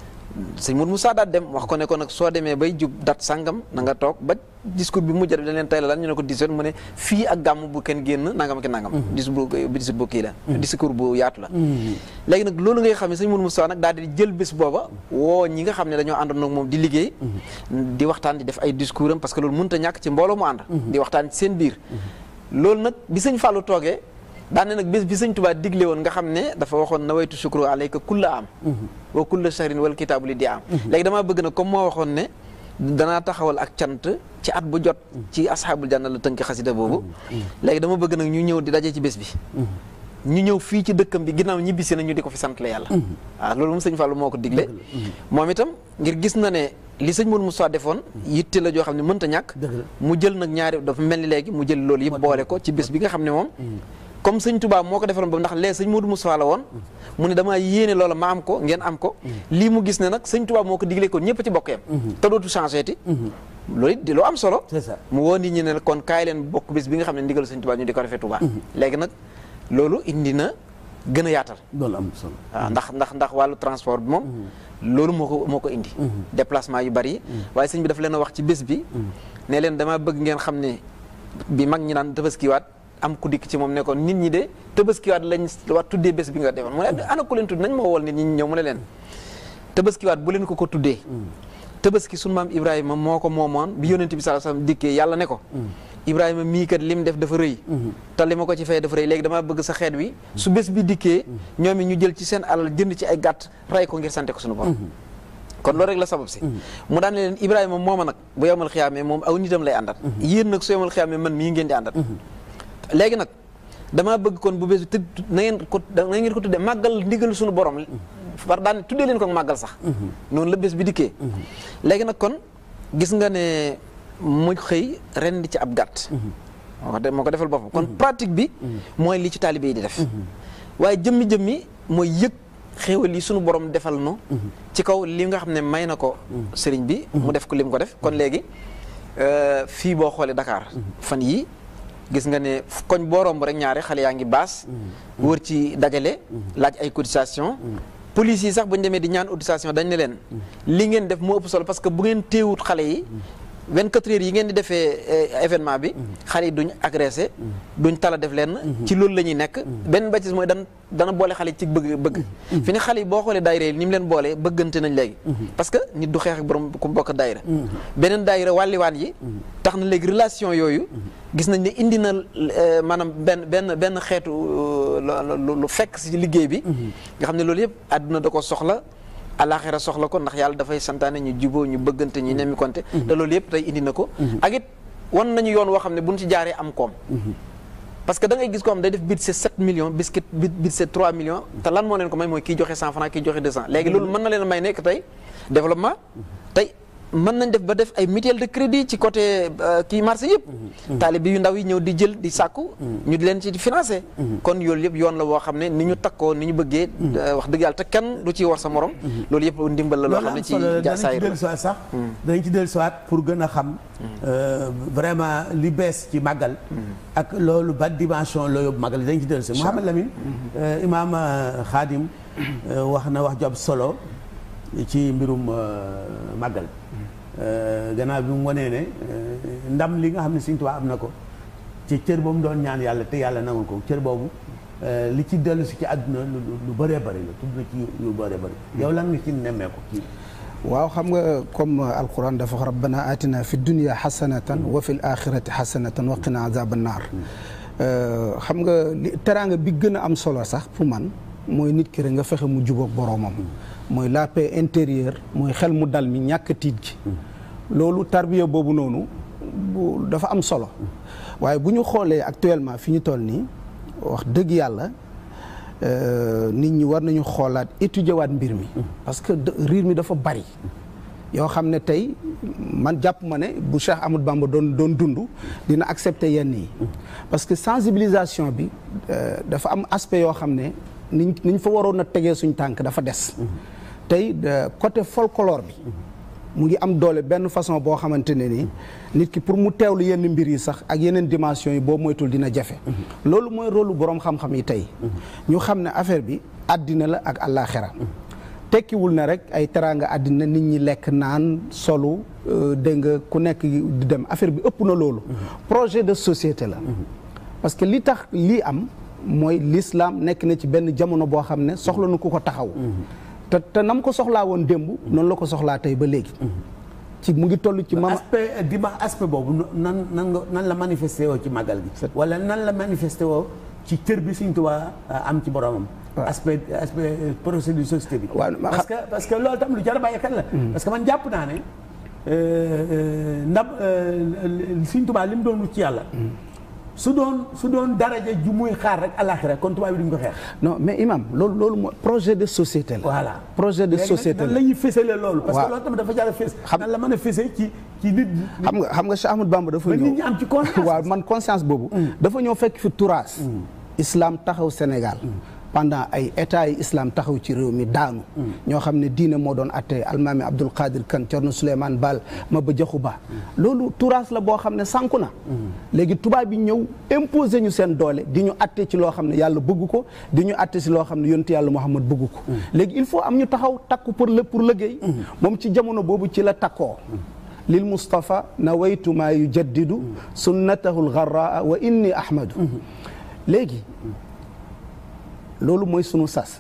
sëñ Modou Moussa daal dem wax ko ne ko nag soo demee bay jub dat sangam na nga toog ba discours bi mujj dañ leen tay la lan ñu ne ko 17 mu ne fii ak gàmm bu kenn génn nangam ak nangam discours bu discours bu kii la discours bu yaatu la léegi nag loolu ngay xam ne sëñ Modou Moussa nag daal di jël bés booba woo ñi nga xam ne dañoo àndoon ak moom di liggéey di waxtaan di def ay discours am parce que loolu mënut a ñàkk ci mbooloo mu ànd di waxtaan ci seen biir loolu nag bi sëñ Fallou toogee daane nag bés bi sëñ Tuubaa digle woon nga xam ne dafa waxoon nawaytu shukru alayka kulla am wa kulla shahrin wal kitaabu li di am léegi damaa bëgg nag comme moo waxoon ne danaa taxawal ak cant ci at bu jot ci asxaabul janna la tënk xasida boobu léegi dama bëgg nag ñu ñëw di daje ci bés bi ñu ñëw fii ci dëkkam bi ginnaaw ñibbisi na ñu di ko fi sant la yàlla waaw loolu moom sëñ Fallou moo ko digle moom itam ngir gis na ne li sëñ Modou Moussa defoon yitte la joo xam ne mënta ñàkk dëgg la mu jël nag ñaari dafa mel ni léegi mu jël loolu yëpp boole ko ci bés bi nga xam ne moom comme sëñ Touba moo ko defaroon ba ndax lee sëñ Modou Moussa la woon mu ne damaa yéene loola ma am ko ngeen am ko lii mu gis ne nag sëñ Touba moo ko digle ko ñëpp ci bokk yam te dootu changé ti loolu it di loo am solo c'est ça mu woo nit ñi ne kon kaay leen bokk bés bi nga xam ne ndigal sëñ Touba ñu di ko defee Touba léegi nag loolu indi na gën a yaatal loolu am solo waaw ndax ndax ndax wàllu transport bi moom loolu moo ko moo ko indi déplacement yu bari waaye sëñ bi daf leen a wax ci bés bi ne leen dama bëgg ngeen xam ne bi mag ñi naan tabaskiwaat am ku dikk ci moom ne ko nit ñi de tabaskiwaat lañ wax tuddee bés bi nga defoon mu ne ana ku leen tudd nañ moo wol nit ñi ñëw mu ne leen tabaskiwaat bu leen ko ko tuddee tabaski sunu maam Ibrahima moo ko moomoon bi yonent bi sallallahu alayhi wasallam dikkee yàlla ne ko Ibrahima mii kat lim def dafa rëy te li ma ko ci fay dafa rëy léegi damaa bëgg sa xeet wi su bés bi dikkee ñoom it ñu jël ci seen alal jënd ci ay gàtt ray ko ngir sante ko suñu borom kon loolu rek la sabab si mu daan ne leen Ibrahima mooma nag bu yomal xiyaamee moom aw nitam lay àndat yéen nag su yomal xiyaamee man mii ngeen di àndat léegi nag damaa bëgg kon bu bees tëdd na ngeen ko na ngeen ko tuddee màggal ndigal suñu borom far daan tuddee leen ko màggal sax noonu la bés bi dikkee léegi nag kon gis nga ne mu xëy ren di ci ab gàtt moo ko de- moo ko defal boppam kon pratique bi mooy li ci taalibe yi di def waaye jëmmi jëmmi mooy yëg xéewal yi sunu borom defal nu ci kaw li nga xam ne may na ko sëriñ bi mu def ko li mu ko def kon léegi euh, fii boo xoolee Dakar fan yii gis nga ne koñ boo romb rek ñaare xale yaa ngi baas wër ci dajale laaj ay cotisation police yi sax bu ñu demee di ñaan cotisation dañ ne leen li ngeen def moo ëpp solo parce que bu ngeen téewut xale yi 24 heures yi ngeen di defee eh, événement bi xale yi duñ agressé duñ tala def leen ci loolu la ñuy nekk benn bâtisse mooy dan dana boole xale yi ci bëgg bëgg fi ne xale yi boo xoolee daayira yi ni mu leen boolee bëggante nañ léegi parce que nit du xeex ak borom ku bokk daayira beneen daayira wàlliwaan yi tax na léegi relation yooyu gis nañ ne indi na eh, maanaam benn benn benn xeetu euh, lu lu fekk si liggéey bi nga xam ne loolu yëpp àdduna da ko soxla alaxira soxla ko ndax yàlla dafay santaane ñu juboo ñu bëggante ñu nemmi konte te loolu yëpp tey indi na ko ak it wan nañu yoon woo xam ne buñ ci jaaree am koom parce que da ngay gis ko xam day def budget 7 millions biscuit budget 3 millions te lan moo leen ko may mooy kii joxe 100 francs kii joxe 200 léegi loolu mën na leen a may nekk tey développement tey mën nañ def ba def ay mutuelle de crédit ci côté euh, kii marché yëpp taalibe yu ndaw yi ñëw di jël di sàkku ñu di leen ci financé kon yooyu yëpp yoon la boo xam ne ni ñu takkoo ni ñu bëggee euh, wax dëgg yàlla te kenn du ciy war sa morom loolu yëpp ndimbal la loo loolu xam ne am ci solo ja danañ ci saayir la dellu siwaat sax danañ ci dellu siwaat pour gën a xam euh, vraiment li bees ci màggal ak loolu ba dimension la yóbbu màggal dañ ci dellu si Mouhamed Lamine euh, imaam euh, Khadim euh, wax na wax job solo ci mbirum euh, màggal Euh, gannaaw bi mu wanee ne euh, ndam li nga xam ne Sëriñ Tuubaa am na ko ci cër ba mu doon ñaan yàlla te yàlla nangul ko cër boobu euh, li ci dellu si ci àdduna lu lu bëree bëri la tudd na ci yu bëree bëri yow lan nga ci nemmeeku ci waaw xam nga comme alquran dafa wax rabbana atina fi dunya xasanatan wa fi l axirati xasanatan wa qina azaba naar xam nga li teraanga bi gën a am solo sax pour man mooy nit ki rek nga fexe mu jubóog boroomam mooy la paix intérieure mooy xel mu dal mi ñàkk tiit gi loolu tarbiya boobu noonu bu dafa am solo waaye bu ñu xoolee actuellement fi ñu toll nii wax dëgg yàlla euh, nit ñi war nañu xoolaat étudier waat mbir mi parce que de- riir mi dafa bari yoo xam ne tey man jàpp ma ne bu Cheikh Amadou Bamba doon doon dund dina accepter yenn yi parce que sensibilisation bi euh, dafa am aspect yoo xam ne niñ niñ fa waroon a tegee suñ tànk dafa des tey de- côté folklore bi mu ngi am doole benn façon boo xamante ne ni nit ki pour mu teewlu yenn mbir yi sax ak yeneen dimension yi boo moytul dina jafe loolu mooy rôle lu boroom xam-xam yi tey ñu xam ne affaire bi àddina la ak àllaaxira tekkiwul na rek ay teraanga àddina nit ñi lekk naan solu euh, dégg nga ku nekk di dem affaire bi ëpp na loolu projet de société la parce que li tax lii am mooy l'islam nekk na ci benn jamono boo xam ne soxla na ku ko taxaw te te nam ko soxlaa woon démb noonu la ko soxlaa tey ba léegi ci mu ngi toll ci mama aspect dima aspect boobu nan nan nga nan la manifesté woo ci màggal gi wala nan la manifesté woo ci cër bi Sëriñ Tuubaa am ci boromam waaw. aspect aspect procédure société bi waaw, ma parce que parce que loolu tam lu jar a bàyyi xel la parce que man jàpp naa ne euh, euh, ndam euh, Sëriñ Tuubaa li mu doon wut ci yàlla su doon su doon daraja ju muy xaar rek àllaaxira kon tubaab bi duñ ko xeex non mais imam loolu loolu mooy projet de société la voilà projet de Léegi nag société nan la la ñuy fësalee loolu parce que waaw. loolu tamit dafa jar a fës Xam- nan la mën a fësee ci ci nit ñi xam nga xam nga Cheikh Ahmadou Bamba dafa ba ñëw nit ñi am ci conscience waaw man conscience boobu dafa ñëw fekk fi turaas islam taxaw Sénégal pendant ay état yi islam taxaw ci réew mi daanu ñoo xam ne diine moo doon atte almaami Abdul Qadir Kan Cerno Souleymane Baal Maba Jaxu Ba loolu turaas la boo xam ne sànku na léegi tubaab bi ñëw imposer ñu seen doole di ñu atte ci loo xam ne yàlla bëgg ko di ñu atte ci loo xam ne yontu yàlla Muhammad bëgg ko léegi il faut am ñu taxaw takku pour le pour liggéey moom ci jamono boobu ci la takkoo lil Mustafa nawaytu maa yujaddidu sunnatahu lgarraa wa inni ahmadu léegi loolu mooy sunu sas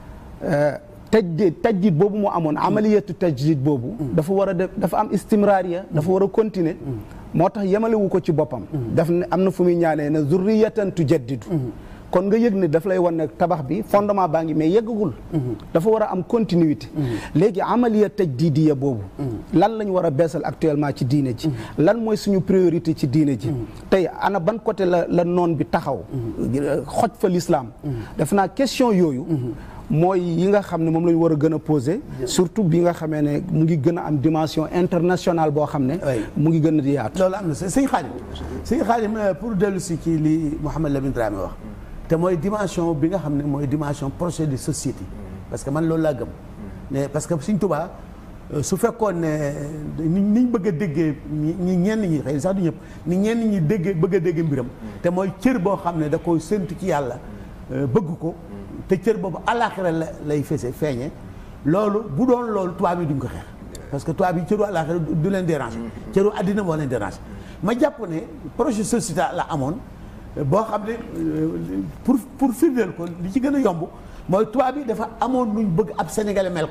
tajdid tajdid boobu mu amoon amaliyatu tajdid boobu dafa war a def dafa am istimraariya dafa war a continuer moo tax yemalewu ko ci boppam daf ne am na fu muy ñaanee ne zurriyatan tujaddidu kon nga yëg ne daf lay wan ne tabax bi fondement baa ngi mais yeggagul dafa war a am continuité léegi amaliya tajdidiya boobu lan lañ war a beesal actuellement ci diine ji lan mooy suñu priorité ci diine ji tey ana ban côté la la noon bi taxaw xoj fa l'islam def naa question yooyu mooy yi nga xam ne moom la ñu war a gën a poser surtout bi nga xamee ne mu ngi gën a am dimension internationale boo xam ne Oui. mu ngi gën a di yaatu loolu am na sëñ Xaadim sëñ Xaadim euh, pour dellu si ci li Mouhamed Lamine Dramé wax te mooy dimension bi nga xam ne mooy dimension projet de société parce que man loolu laa gëm mais parce que Sëñ Tuubaa euh, su fekkoon ne ni niñ bëgg a déggee ñi ñi ñenn ñi xëy na sax du ñëpp ni ñenn ñi déggee bëgg a dégg mbiram te mooy cër boo xam ne da koy séntu ci yàlla euh, bëgg ko te cër boobu àllaaxira la lay fese feeñe loolu bu doon loolu tubaab yi duñ ko xeex parce que tubaab yi cëru àllaaxira du du leen déranger cëru àddina moo leen déranger ma jàpp ne projet sociétal la amoon euh, boo xam ne euh, pour pour firndeel ko li ci gën a yomb mooy tubaab yi dafa amoon nuñ bëgg ab sénégalais mel ko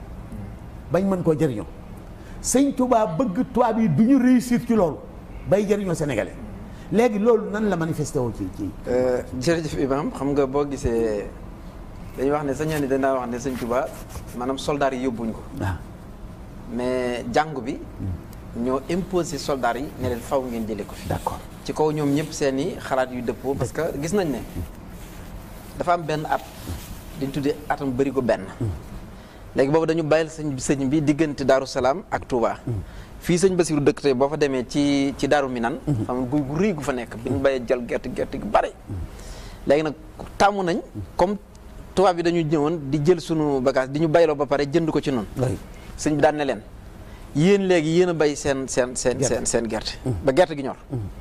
bañ mën koo jëriñoo sëñ tubaab bëgg tubaab yi du ñu réussir ci loolu bay jëriñoo sénégalais léegi loolu nan la manifesté woo ci ci jërëjëf Ibrahima xam nga boo gisee dañuy wax ne sa ñaan yi danaa wax ne sëñ Tuubaa maanaam soldats yi yóbbuñ ko waaw mais jàngu bi ñoo imposé soldats yi ne leen faw ngeen jëlee ko fi d'accord ci kaw ñoom ñëpp seen i xalaat yu dëppoo parce que gis nañ ne dafa am benn at dañ tuddee atam bëri ko benn léegi boobu dañu bàyyil sëñ sëñ bi diggante Daaru Salaam ak Touba fii sëñ Basiru dëkk tey boo fa demee ci ci Daaru Minan xam nga guy gu rëy gu fa nekk bi ñu bàyyee jël gerte gerte gu bare léegi nag tàmmu nañ comme tubaab bi dañu ñëwoon di jël sunu bagage di ñu bayloo ba pare jënd ko ci noonu oui sëñ bi daan ne leen yéen léegi yéen a bay seen seen seen Gerte. seen seen gerte ba gerte gi ñor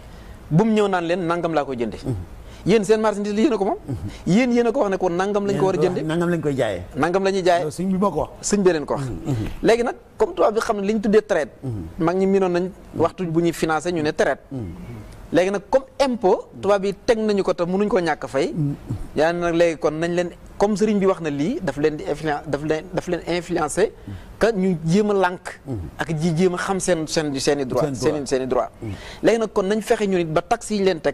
bu mu ñëw naan leen nangam laa ko jënde yéen seen marchandise li yéen a ko moom yéen yéen a ko wax ne ko nangam lañ ko war a jënde nangam lañ koy jaayee nangam la ñuy jaay loolu sëñ bi moo ko wax sëñ bi leen ko wax léegi nag comme tubaab bi xam ne li ñu tuddee traite mag ñi miinoon nañ waxtu bu ñuy financé ñu ne traite léegi nag comme impôt tubaab yi teg nañu ko te mënuñ ko ñàkk fay yaa nag léegi kon nañ leen comme sëriñ bi wax na lii daf leen di influence daf leen daf leen influencé que ñu jéem a lànk ak ji jéem a xam seen seen seen i droit Seen droit. seen i seen i droit léegi nag kon nañ fexe ñu nit ba taxes yi ñu leen teg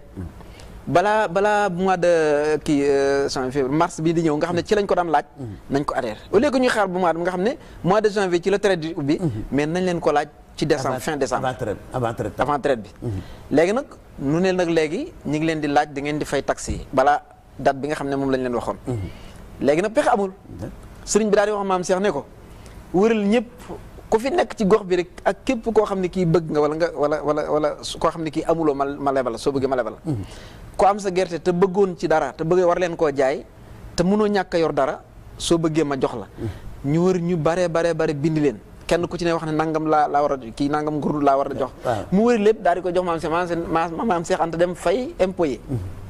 balaa balaa mois de kii janvier février mars bii di ñëw nga xam ne ci lañ ko daan laaj nañ ko adhéré au lieu que ñuy xaar bu mois de nga xam ne mois de janvier ci la traite di ubbi mais nañ leen ko laaj ci décembre Avant- fin décembre avant traite avant traite avant traite bi léegi nag nu ne nag léegi ñu ngi leen di laaj da ngeen di fay taxes yi balaa date bi nga xam ne moom lañ leen waxoon léegi nag pexe amul sëriñ bi daal di wax maam Cheikh ne ko wëral ñëpp ku fi nekk ci gox bi rek ak képp koo xam ne kii bëgg nga wala nga wala wala wala su- koo xam ne kii amuloo ma ma lebal la soo bëggee ma lebal la ku am sa gerte te bëggoon ci dara te bëgg war leen koo jaay te mënoo ñàkk a yor dara soo bëggee ma jox la ñu wër ñu bare bare bare bind leen kenn ku ci ne wax ne nangam laa laa war a kii nangam ngurdu laa war a jox waaw. mu wëri lépp daal di ko jox maam Cheikh maam Cheikh maam maam Cheikh Anta dem fay impôt yi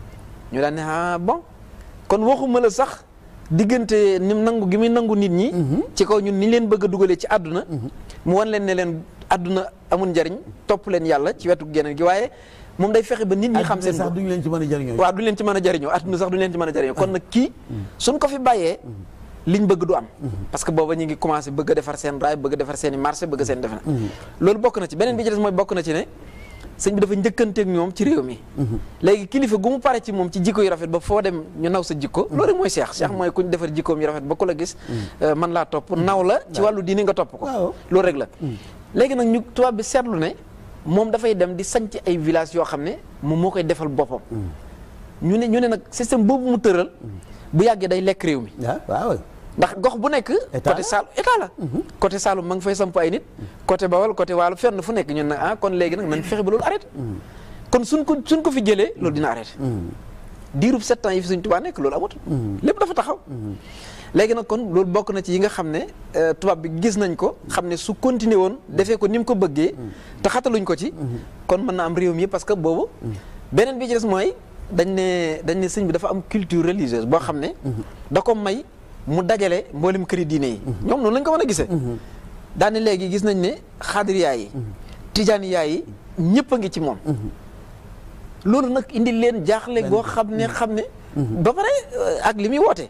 ñu daan ne ah bon kon waxuma la sax diggante ni mu nangu gi muy nangu nit ñi. ci kaw ñun ni leen bëgg a dugalee ci àdduna. mu wan leen ne leen àdduna amul njariñ topp leen yàlla ci wetu geneen gi waaye moom day fexe ba nit ñi xam seen sax bopp. duñu leen ci mën a jëriñoo waaw du leen ci mën a jariñoo àdduna sax du leen ci mën a jariñoo kon nag kii suñ ko fi bàyyee liñ bëgg du am parce que booba ñu ngi commencé bëgg a defar seen raay bëgg a defar seen i marché bëgg seen defe na loolu bokk na ci beneen bi ci des mooy bokk na ci ne sëñ bi dafa njëkkanteeg ñoom ci réew mi léegi kilifa gu mu pare ci moom ci jikko yu rafet ba foo dem ñu naw sa jikko loolu rek mooy seex seex mooy ku ñu defar jikkoom yu rafet ba ku la gis euh, man laa topp naw la ci wàllu diini nga topp ko Waaw. loolu rek la léegi nag ñu tubaab bi seetlu ne moom dafay dem di sanc ay village yoo xam ne moom moo koy defal boppam ñu ne ñu ne nag système boobu mu tëral bu yàggee day lekk réew mi waaw waaw ndax gox bu nekk État côté la. Saalum état la côté Saalum ma ngi fay samp ay nit côté Bawol côté Waalo fenn fu nekk ñun nag ah kon léegi nag nañ fexe ba loolu arrêté kon suñ ko suñ ko fi jëlee loolu dina arrêté diirub sept ans yi fi Sëñ Tuubaa nekk loolu amut lépp dafa taxaw léegi nag kon loolu bokk na ci yi nga xam ne euh, tubaab bi gis nañ ko xam ne su continuer woon defee ko ni mu ko bëggee te xataluñ ko ci kon mën na am réew mi parce que boobu beneen bi ci des mooy dañ ne dañ ne sëñ bi dafa am culture religieuse boo xam ne da ko may mu dajale mboolem këri diine yi ñoom noonu lañ ko mën a gisee daane léegi gis nañ ne xaadiriyaa yi tijaaniyaa yi ñëpp a ngi ci moom loolu nag indi leen jaaxle goo xam ne xam ne ba pare euh, ak li muy woote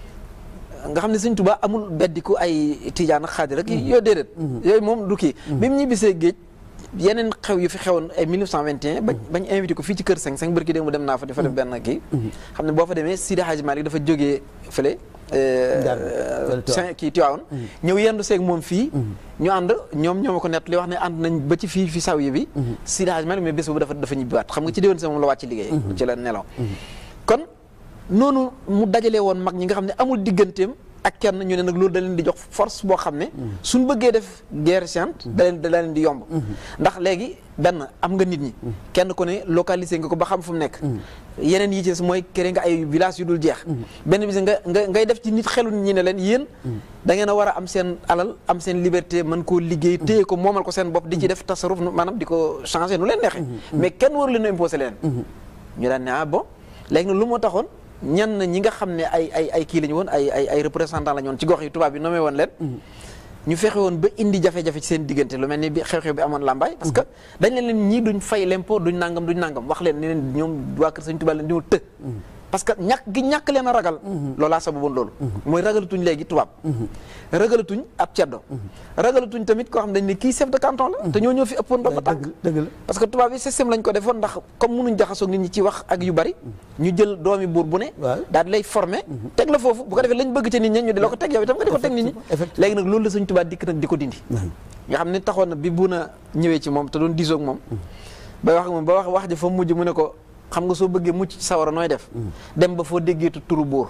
nga xam ne Sëñ Tuubaa amul beddiku ay tijaan ak xaadir ak yooyu déedéet yooyu moom du kii bi mu ñibbisee géej yeneen xew yu fi xewoon ay 1921 bañ bañ invité ko fii ci kër Seng Seng bërki dé mu dem naa fa di fa def benn kii xam ne boo fa demee Sidi Hadji Malick dafa jógee fële Ndar, fële Tivaouane. Saint- kii Tiwaawoon ñëw yendu seeg moom fii ñu ànd ñoom ñoo ma ko nett li wax ne ànd nañ ba ci fii fi saw yi bi Sidi Hadji Malick mais bés boobu dafa dafa ñibbiwaat xam nga ci déwén sa moom la wàcc liggéey ci la nelaw kon noonu mu dajale woon mag ñi nga xam ne amul digganteem ak kenn ñu ne nag loolu da leen di jox force boo xam ne suñ bëggee def guerre sainte da leen da leen di yomb ndax léegi benn am nga nit ñi kenn ku ne localisé nga ko ba xam fu mu nekk yeneen yi ci des mooy kere nga ay village yu dul jeex benn bis nga nga ngay def ci nit xelu nit ñi ne leen yéen da ngeen a war a am seen alal am seen liberté mën koo liggéey téye ko moomal ko seen bopp di ci def tasaruf nu- maanaam di ko changé nu leen neexee mais kenn waru leen a imposé leen ñu daan ne ah bon léegi nag lu moo taxoon ñan na ñi nga xam ne ay ay ay kii la ñu woon ay ay ay représentant la ñu woon ci gox yi tubaab bi nommé woon leen ñu fexe woon ba indi jafe-jafe ci seen diggante lu mel ni bi xew-xew bi amoon làmbaay parce que dañ leen leen ñii duñ fay l'impôt duñ nangam duñ nangam wax leen ne leen ñoom waa kër Sëñ Tuubaa leen ñoo të parce que ñàkk gi ñàkk leen a ragal loolaa sababoon loolu mooy ragalatuñ léegi tubaab ragalatuñ ab ceddo ragalatuñ tamit koo xam dañ ne kii chef de canton la te ñoo ñoo fi ëppoon ba tànk dëgg la parce que tubaab yi système lañ ko defoon ndax comme mënuñ jaxasoog nit ñi ci wax ak yu bari ñu jël doomi buur bu ne Waaw. daal di lay former teg la foofu bu ko defee lañ bëgg ca nit ñi ñu di la ko teg yow itam nga di ko teg nit ñi Effectivement. léegi nag loolu la Sëñ Tuubaa dikk nag di ko dindi nga xam ne taxoon na bi bu na ñëwee ci moom te doon diisoog moom ba wax ak moom ba wax wax ji fa mujj mu ne ko xam nga soo bëggee mucc ci sawara nooy def dem ba foo déggeetu turu buur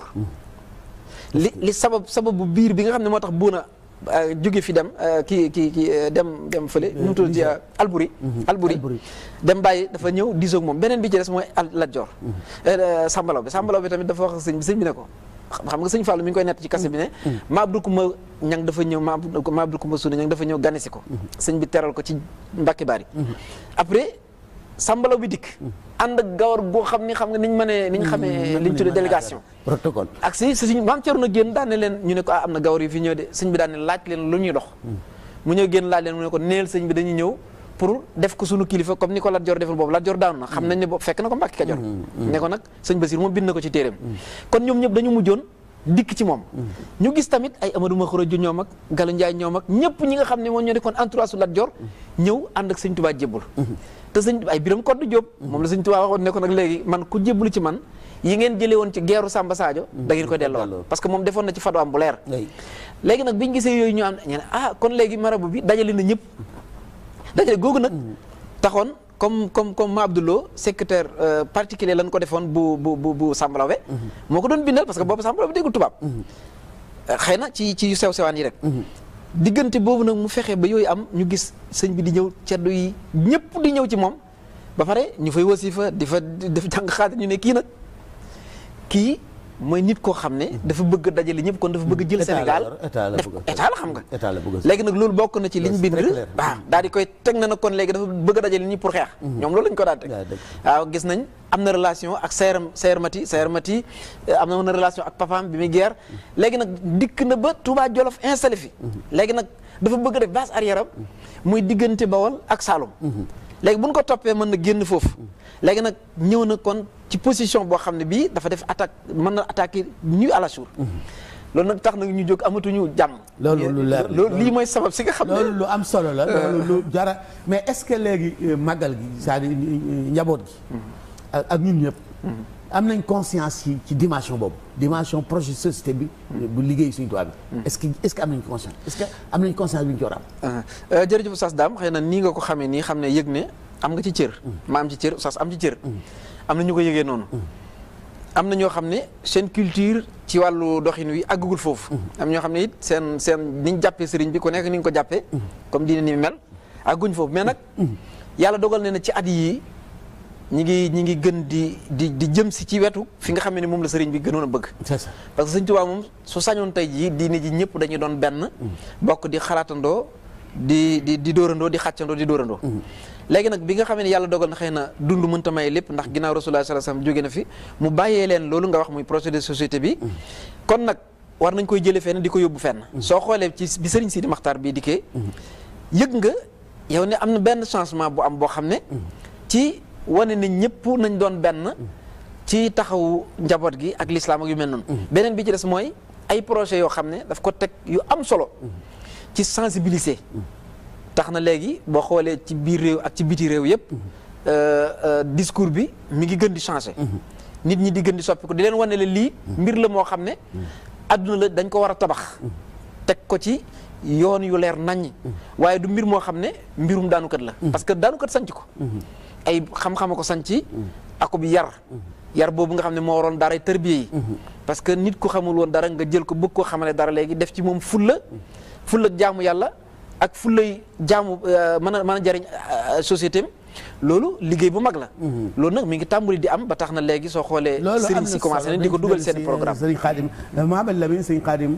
li li sabab sababu biir bi nga xam ne moo tax buuna euh, jóge fi dem euh, kii kii kii euh, dem dem fële nu mu tudd ci Alburi Alburi Alburi. dem bàyyi dafa ñëw diisoog moom beneen bi ci des mooy al Lat Joor Sambalaw bi Sambalaw bi tamit dafa wax ak sëñ bi sëñ bi ne ko xam nga sëñ Fallou mi ngi koy nett ci kase bi ne ma Abdou Koumba ñang dafa ñëw ma Abdou ma Abdou Koumba Suuna ñang dafa ñëw ganesi ko sëñ bi teral ko ci Mbàkke Baari après Sambalaw bi dikk ànd ak gawar goo xam ni xam nga niñ mënee niñ xamee liñ tuddee délégation protocole ak si si suñ maam Thierno génn daan ne leen ñu ne ko ah am na gawar yu fi ñëw de sëñ bi daan ne laaj leen lu ñuy dox mu ñëw génn laaj leen mu ne ko neel sëñ bi dañuy ñëw pour def ko sunu kilifa comme ni ko Lat Joor defal boobu Lat Joor daanu na xam nañ ne boobu fekk na ko Mbàkke Kajoor ne ko nag sëñ Basir moom bind na ko ci téeréem kon ñoom ñëpp dañu mujjoon dikk ci moom ñu gis tamit ay Amadou Makhoro ju ñoom ak Galu Njaay ñoom ak ñëpp ñi nga xam ne moom ñoo nekkoon entourage su Lat Joor ñëw ànd ak sëñ Tuubaa jébbul te sëñ ay biram koddu Jóob moom la sëñ Tuubaa waxoon ne ko nag léegi man ku jébbalu ci man yi ngeen jëlee woon ci geeru Samba Sadio da ngeen koy delloo parce que moom defoon na ci fatwaam bu leer Oui. léegi nag biñu gisee yooyu ñu am ñu ne ah kon léegi marabu bi dajale na ñëpp dajale googu nag taxoon comme comme comme ma Abdoulo secrétaire euh, particulier lañ ko defoon bu bu bu bu Sambalawe moo ko doon bindal parce que boobu Sambalawe déggul tubaab xëy na ci ci yu sew sewaan yi rek diggante boobu nag mu fexe ba yooyu am ñu gis sëñ bi di ñëw ceddo yi ñëpp di ñëw ci moom ba pare ñu fay wasifa di fa def jàng xaatir ñu ne kii nag kii mooy nit koo xam ne dafa bëgg a dajale ñëpp kon dafa bëgg a jël État la Sénégal yor, état la def bëgg a- état la xam nga état la bëgg a- léegi nag loolu bokk na ci liñ C'est bind très clair. waaw daal di koy teg na nag kon léegi dafa bëgg a dajale ñi pour xeex ñoom loolu lañ ko daan teg Yaa dëgg. waaw gis nañ am na relation ak Seer Seer Mati Seer Mati eh, am na relation ak papaam bi muy guerre léegi nag dikk na ba Touba Jolof installé fi léegi nag dafa bëgg a def base arrière am muy diggante Bawol ak Saloum léegi bu ñu ko toppee mën na génn foofu léegi nag ñëw na kon ci position boo xam ne bii dafa def attaque mën na attaquer ñu à la jour loolu nag tax nag ñu jóg amatuñu jàmm Loolu lu leer la. loolu lii mooy sabab si nga xam ne loolu lu am solo la loolu lu jara mais est-ce que léegi euh, màggal gi c'est-à-dire euh, njaboot gi ak ak ñun ñëpp am nañ conscience ci ci dimension boobu dimension projet société bi bu liggéey suñu tubaab bi est-ce que est-ce que am nañ conscience est-ce que am nañ conscience bi ñu ci war a am ah jërëjëf Oustaz Dame xëy na nii nga ko xamee nii xam ne yëg ne am nga ci cër. ma am ci cër Oustaz am ci cër. am na ñu ko yëgee noonu. am na ñoo xam ne seen culture ci wàllu doxin wi àggagul foofu. am ñoo xam ne it seen seen ni ñu jàppee sëriñ bi ku nekk ni nga ko jàppee. comme diine ni mel àgguñ foofu mais nag. yàlla dogal na ne ci at yii ñi ngi ñi ngi gën di di di jëm si ci wetu fi nga xam ne moom la sëriñ bi gënoon a bëgg. c'est ça parce que sëñ Tuubaa moom su sañoon tey jii diine ji ñëpp dañuy doon benn bokk di xalaatandoo di di di dóorandoo di xàccandoo di dóorandoo léegi nag bi nga xamee ne yàlla dogal na xëy na dund mënta may lépp ndax ginnaaw Rasulullah sallallahu alayhi wasallam jóge na fi mu bàyyee leen loolu nga wax muy projet de société bi kon nag war nañ koy jëlee fenn di ko yóbbu fenn soo xoolee ci bi sëriñ Sidi Maxtaar bii dikkee yëg nga yow ne am na benn changement bu am boo xam ne ci wane ne ñëpp nañ doon benn ci taxawu njaboot gi ak lislaam ak yu mel noonu beneen bi ci des mooy ay projet yoo xam ne daf ko teg yu am solo ci sensibiliser tax na léegi boo xoolee ci biir réew ak ci biti réew yëpp discours bi mi ngi gën di changer. nit ñi di gën di soppiku di leen wane la lii mbir la moo xam ne adduna la dañ ko war a tabax teg ko ci yoon yu leer naññ waaye du mbir moo xam ne mbirum daanukat la parce que daanukat sanc ko ay xam-xama ko sanc ako bi yar yar boobu nga xam ne moo waroon dara tërbiye yi parce que nit ku xamul woon dara nga jël ko bëgg koo xamale dara léegi def ci moom fulla fulla jaamu yàlla ak fullay jaamu mën a mën a jariñ société loolu liggéey bu mag la. loolu nag mi ngi tàmbali di am ba tax na léegi soo xoolee. loolu am sëriñ na si commencé nañ di ko dugal seen programme. sëriñ Xaadim Mohamed Lamine sëriñ Xaadim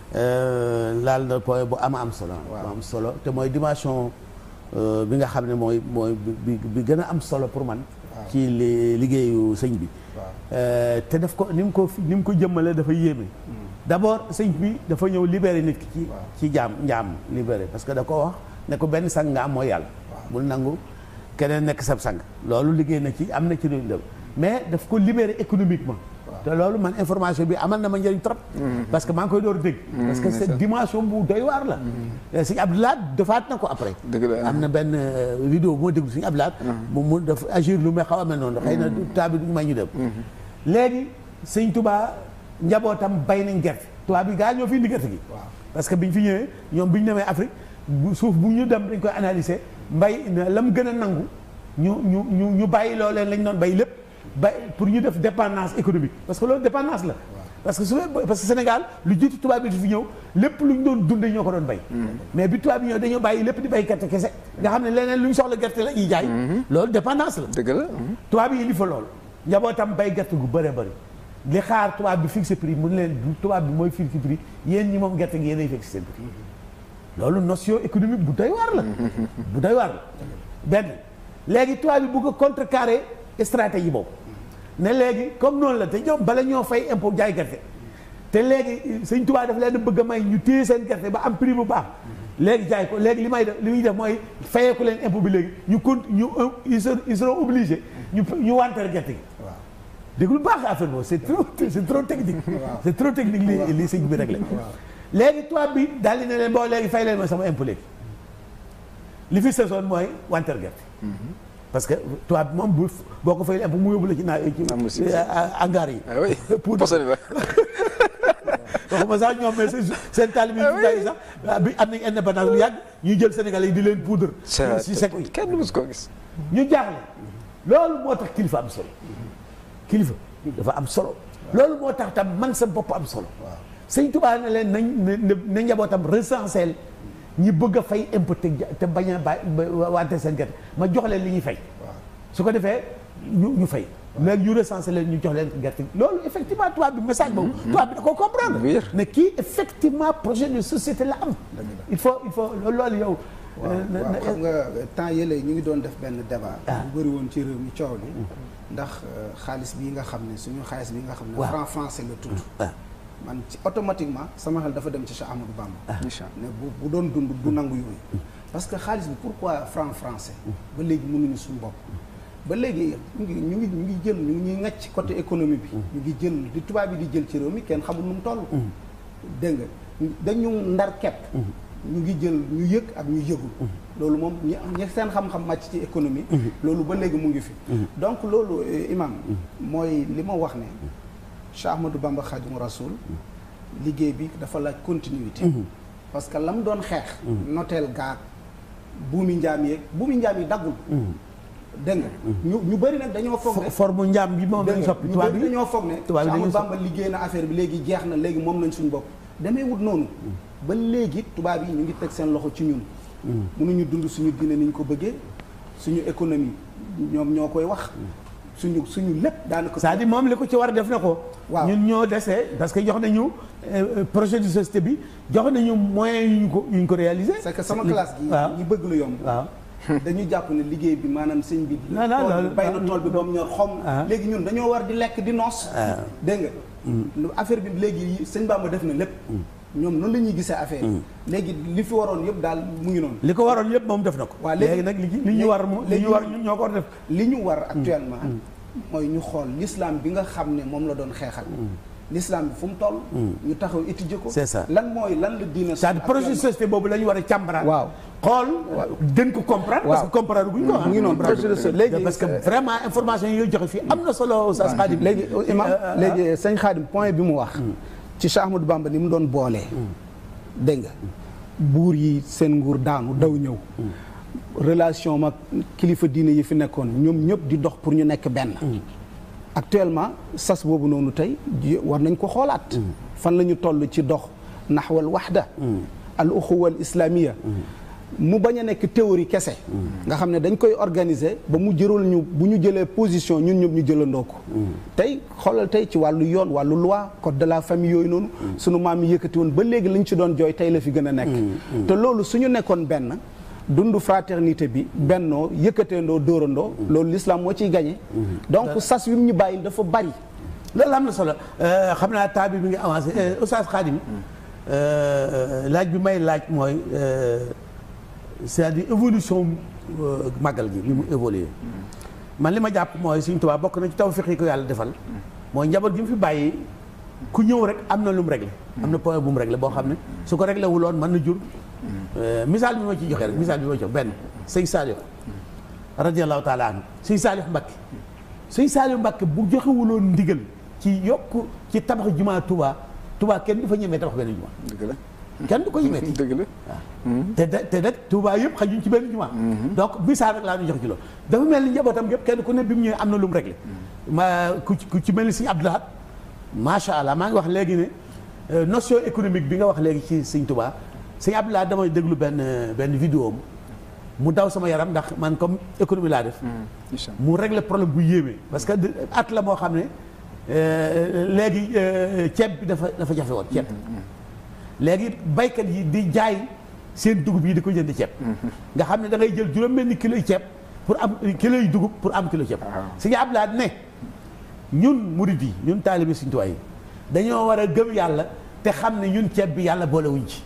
laal na point bu am am solo. bu am solo te mooy dimension bi nga xam ne mooy mooy bi bi gën a am solo pour man. ci liggéeyu sëñ bi. te daf ko ni mu ko ni mu ko jëmmale dafa yéeme. d'abord sëñ bi dafa ñëw libéré nit ki ci ci jaam njaam libéré parce que da ko wax ne ko benn sang nga am mooy yàlla. bul nangu. keneen nekk sab sang loolu liggéey na ci am na ci lu mais daf ko libérer économiquement te loolu man information bi amal na ma njëriñ trop parce que maa ngi koy door a dégg parce que cette dimension bu doy waar la sëñ Abdoulaye defaat na ko après am na benn vidéo bu ma déglu sëñ Abdoulaye mu mu daf agir lu may xaw a mel noonu xëy na temps bi duñu may ñu dem léegi sëñ Touba njabootam bay nañ gerte tubaab bi gaa ñoo fi indi gerte gi parce que biñ fi ñëwee ñoom bi ñu demee Afrique suuf bu ñu dem dañ koy analyser mbay la mu gën a nangu ñu ñu ñu ñu bàyyi loo leen lañ doon bay lépp bay pour ñu def dépendance économique parce que loolu dépendance la. parce que su parce que Sénégal lu jiitu tubaab bi di fi ñëw lépp lu ñu doon dundee ñoo ko doon bay. mais bi tubaab bi ñëw dañoo bàyyi lépp di bay gerte kese nga xam ne leneen lu ñu soxla gerte la ñuy jaay. loolu dépendance la. dëgg la. tubaab yi indi fa loolu. njabootam bay gerte gu bëree bëri li xaar tubaab bi fixé prix mun leen du tubaab bi mooy fixé prix yéen ñi moom gerte gi yéenay fixé seen prix. loolu notion économique bu doy waar la. bu doy waar la benn léegi tubaab bi bëgg a contrecarrer stratégie boobu ne léegi comme noonu la te ñoom bala ñoo fay impôt jaay gerte te léegi sëñ tubaab daf leen bëgg a may ñu téye seen gerte ba am prix bu baax léegi jaay ko léegi li may def li muy def mooy fayeeku leen impôt bi léegi ñu con ñu ils seront ils seront obligés ñu ñu wanteer gerte gi. waaw dégg lu baax affaire boobu c'est trop c'est trop technique. c'est trop technique li li sëñ bi réglé. léegi tubaab bi daal di ne leen boo léegi fay leen ma sama impôt léegi li fi saison mooy wanteer gerte. parce que tubaab bi moom bu boo ko fay impôt mu yóbbu la ci naa ci hangar yi. ah oui pour posone ba. waxuma sax ñoom mais seen taalibe yi sax bi am nañ indépendance lu yàgg ñuy jël Sénégalais yi di leen poudre. si sec yi kenn du ko gis. ñu jaaxle loolu moo tax kilifa am solo kilifa dafa am solo loolu moo tax tam man sa bopp am solo. sëñ Tuubaa ne leen nañ na njabootam recensé ñi bëgg a fay impôt te bañ a bàyyi wante seen gerte ma jox leen li ñuy fay. su ko defee ñu ñu fay. léegi ñu recensé leen ñu jox leen gerte loolu effectivement tubaab bi message boobu. tubaab bi da koo comprendre. ne kii effectivement projet de société la am. il faut il faut loolu yow. waaw xam nga temps yële ñu ngi doon def benn débat. bu bëri woon ci réew mi coow li ndax xaalis bii nga xam ne suñu xaalis bi nga xam ne. franc français la tudd. man ci automatiquement sama xel dafa dem ci Cheikh Amadou Bamba. ne bu bu doon dund du nangu yooyu. parce que xaalis bi pourquoi franc français. ba léegi mënuñu suñu bopp. ba léegi ñu ngi ñu ngi ñu ngi jël ñu ngi ngacc ci côté économie bi. ñu ngi jël di tubaab bi di jël ci réew mi kenn xamul nu mu toll. dégg nga dañu ndar kepp. ñu ngi jël ñu yëg ak ñu yëgul. loolu moom ñi ñi seen xam-xam màcc ci économie. loolu ba léegi mu ngi fi. donc loolu imam mooy li ma wax ne. Cheikh Ahmadou Bamba Khadimu Rasoul liggéey bi dafa laaj continuité. parce que la mu doon xeex. noteel gaag buumi njaam yeeg buumi njaam yi daggul. dégg nga ñu ñu bëri nag dañoo foog ne. forme njaam bi moom lañ soppi tubaab bi dañoo foog ne. tubaab bi Cheikh Ahmadou Bamba liggéey na affaire bi léegi jeex na léegi moom lañ suñu bopp. demee wut noonu. ba léegi tubaab yi ñu ngi teg seen loxo ci ñun. mënuñu dund suñu diine ni ñu ko bëggee suñu économie ñoom ñoo koy wax. suñu suñu lépp daanaka. c'est-à-dire moom li ko ci war a def na ko. waaw ñun ñoo desee parce que jox nañu projet de société bi jox nañu moyens yu ñu ko yu ñu ko réaliser. c'est que sama classe gi. waaw ñi bëgg lu yomb. waaw. dañu jàpp ne liggéey bi maanaam sëñ bi. non non loolu bay na tool bi ba mu ñor xom. léegi ñun dañoo war di lekk di noos. dégg nga. affaire bi léegi sëñ Bamba def na lépp. ñoom noonu la ñuy gisee affaire yi. léegi li fi waroon yëpp daal mu ngi noonu. li ko waroon yëpp moom def na ko. waaw léegi nag li li ñu war li ñu war ñun ñoo ko war def. li ñu war actuellement. mooy ñu xool l'islam bi nga xam ne moom la doon xeexal. l'islam bi fu mu toll ñu taxaw étudier ko C'est ça. lan mooy lan la diine c'est-à-dire projet de société boobu la ñu war a càmbaraat. Waaw. xool gën ko comprendre. parce que Waaw. comprendre guñ ko ah. mu ngi noonu projet de société léegi parce que vraiment information yi joxe fii am na solo. Oustaz Khadim léegi imam Euh, euh, léegi sëñ Xaadim point bi mu wax ci Cheikh Ahmadou Bamba ni mu doon boolee dégg nga buur yi seen nguur daanu daw ñëw relation mag kilifa diine yi fi nekkoon ñoom ñëpp di dox pour ñu nekk benn actuellement sas boobu noonu tey ji- war nañ ko xoolaat fan la ñu toll ci dox naxwal waxda al uxuwa al islamia mu bañ a nekk théorie kese nga xam ne dañ koy organiser ba mu jëral ñu bu ñu jëlee position ñun ñëpp ñu jëlandoo ko tey xoolal tey ci wàllu yoon wàllu loi code de la famille yooyu noonu sunu maam yi yëkkati woon ba léegi lañ ci doon jooy tey la fi gën a nekk te loolu suñu nekkoon benn dund fraternité bi bennoo yëkkateendoo dóorandoo loolu l'islam moo ciy gagné donc sas wi mu ñu bàyyil dafa bari loolu am na solo Euh, xam naa temps bi mi ngi avancé Euh, Oustaz Khadim euh, laaj bi may laaj mooy euh, c'est-à-dire évolution euh, màggal gi ni mu évolué man li ma jàpp mooy Sëriñ Tuubaa bokk na ci tawfiq yi ko yàlla defal mooy njaboot gi mu fi bàyyi ku ñëw rek am na lu mu réglé am na point bu mu réglé boo xam ne su ko réglé wuloon mën na jur euh, misaal bi ma ci joxe rek misaal bi ma ci jox benn sëñ Saliou radiallahu taala anhu sëñ Saliou Mbacké sëñ Saliou Mbacké bu joxewuloon ndigal ci yokk ci tabax jumaa Touba Touba kenn du fa ñemee tabax benn jumaa dëgg la kenn du ko ñemee dëgg la te te te nag Touba yëpp xajuñ ci benn jumaa donc misaal rek laa ñu jox ci loolu dafa mel ni njabootam yëpp kenn ku ne bi mu ñëwee am na lu mu réglé ma ku ci ku ci mel ni si Abdoulahat macha allah maa ngi wax léegi ne euh, notion économique bi nga wax léegi ci sëñ Touba sëñ Abdoulahat damay déglu benn benn vidéo am mu daw sama yaram ndax man comme économie laa def incha mu régler problème bu yéeme parce que de- at la moo xam ne euh, léegi euh, ceeb bi dafa dafa jafe woon ceeb léegi baykat yi di jaay seen dugub yi di ko jënd ceeb nga xam ne da ngay jël juróom benn kilo yi ceeb pour am kilo yi dugub pour am kilo ceeb si nga Abdoulaye ne ñun murid yi ñun taalibe Sëriñ Tuubaa yi dañoo war a gëm yàlla te xam ne ñun ceeb bi yàlla boolewuñ ci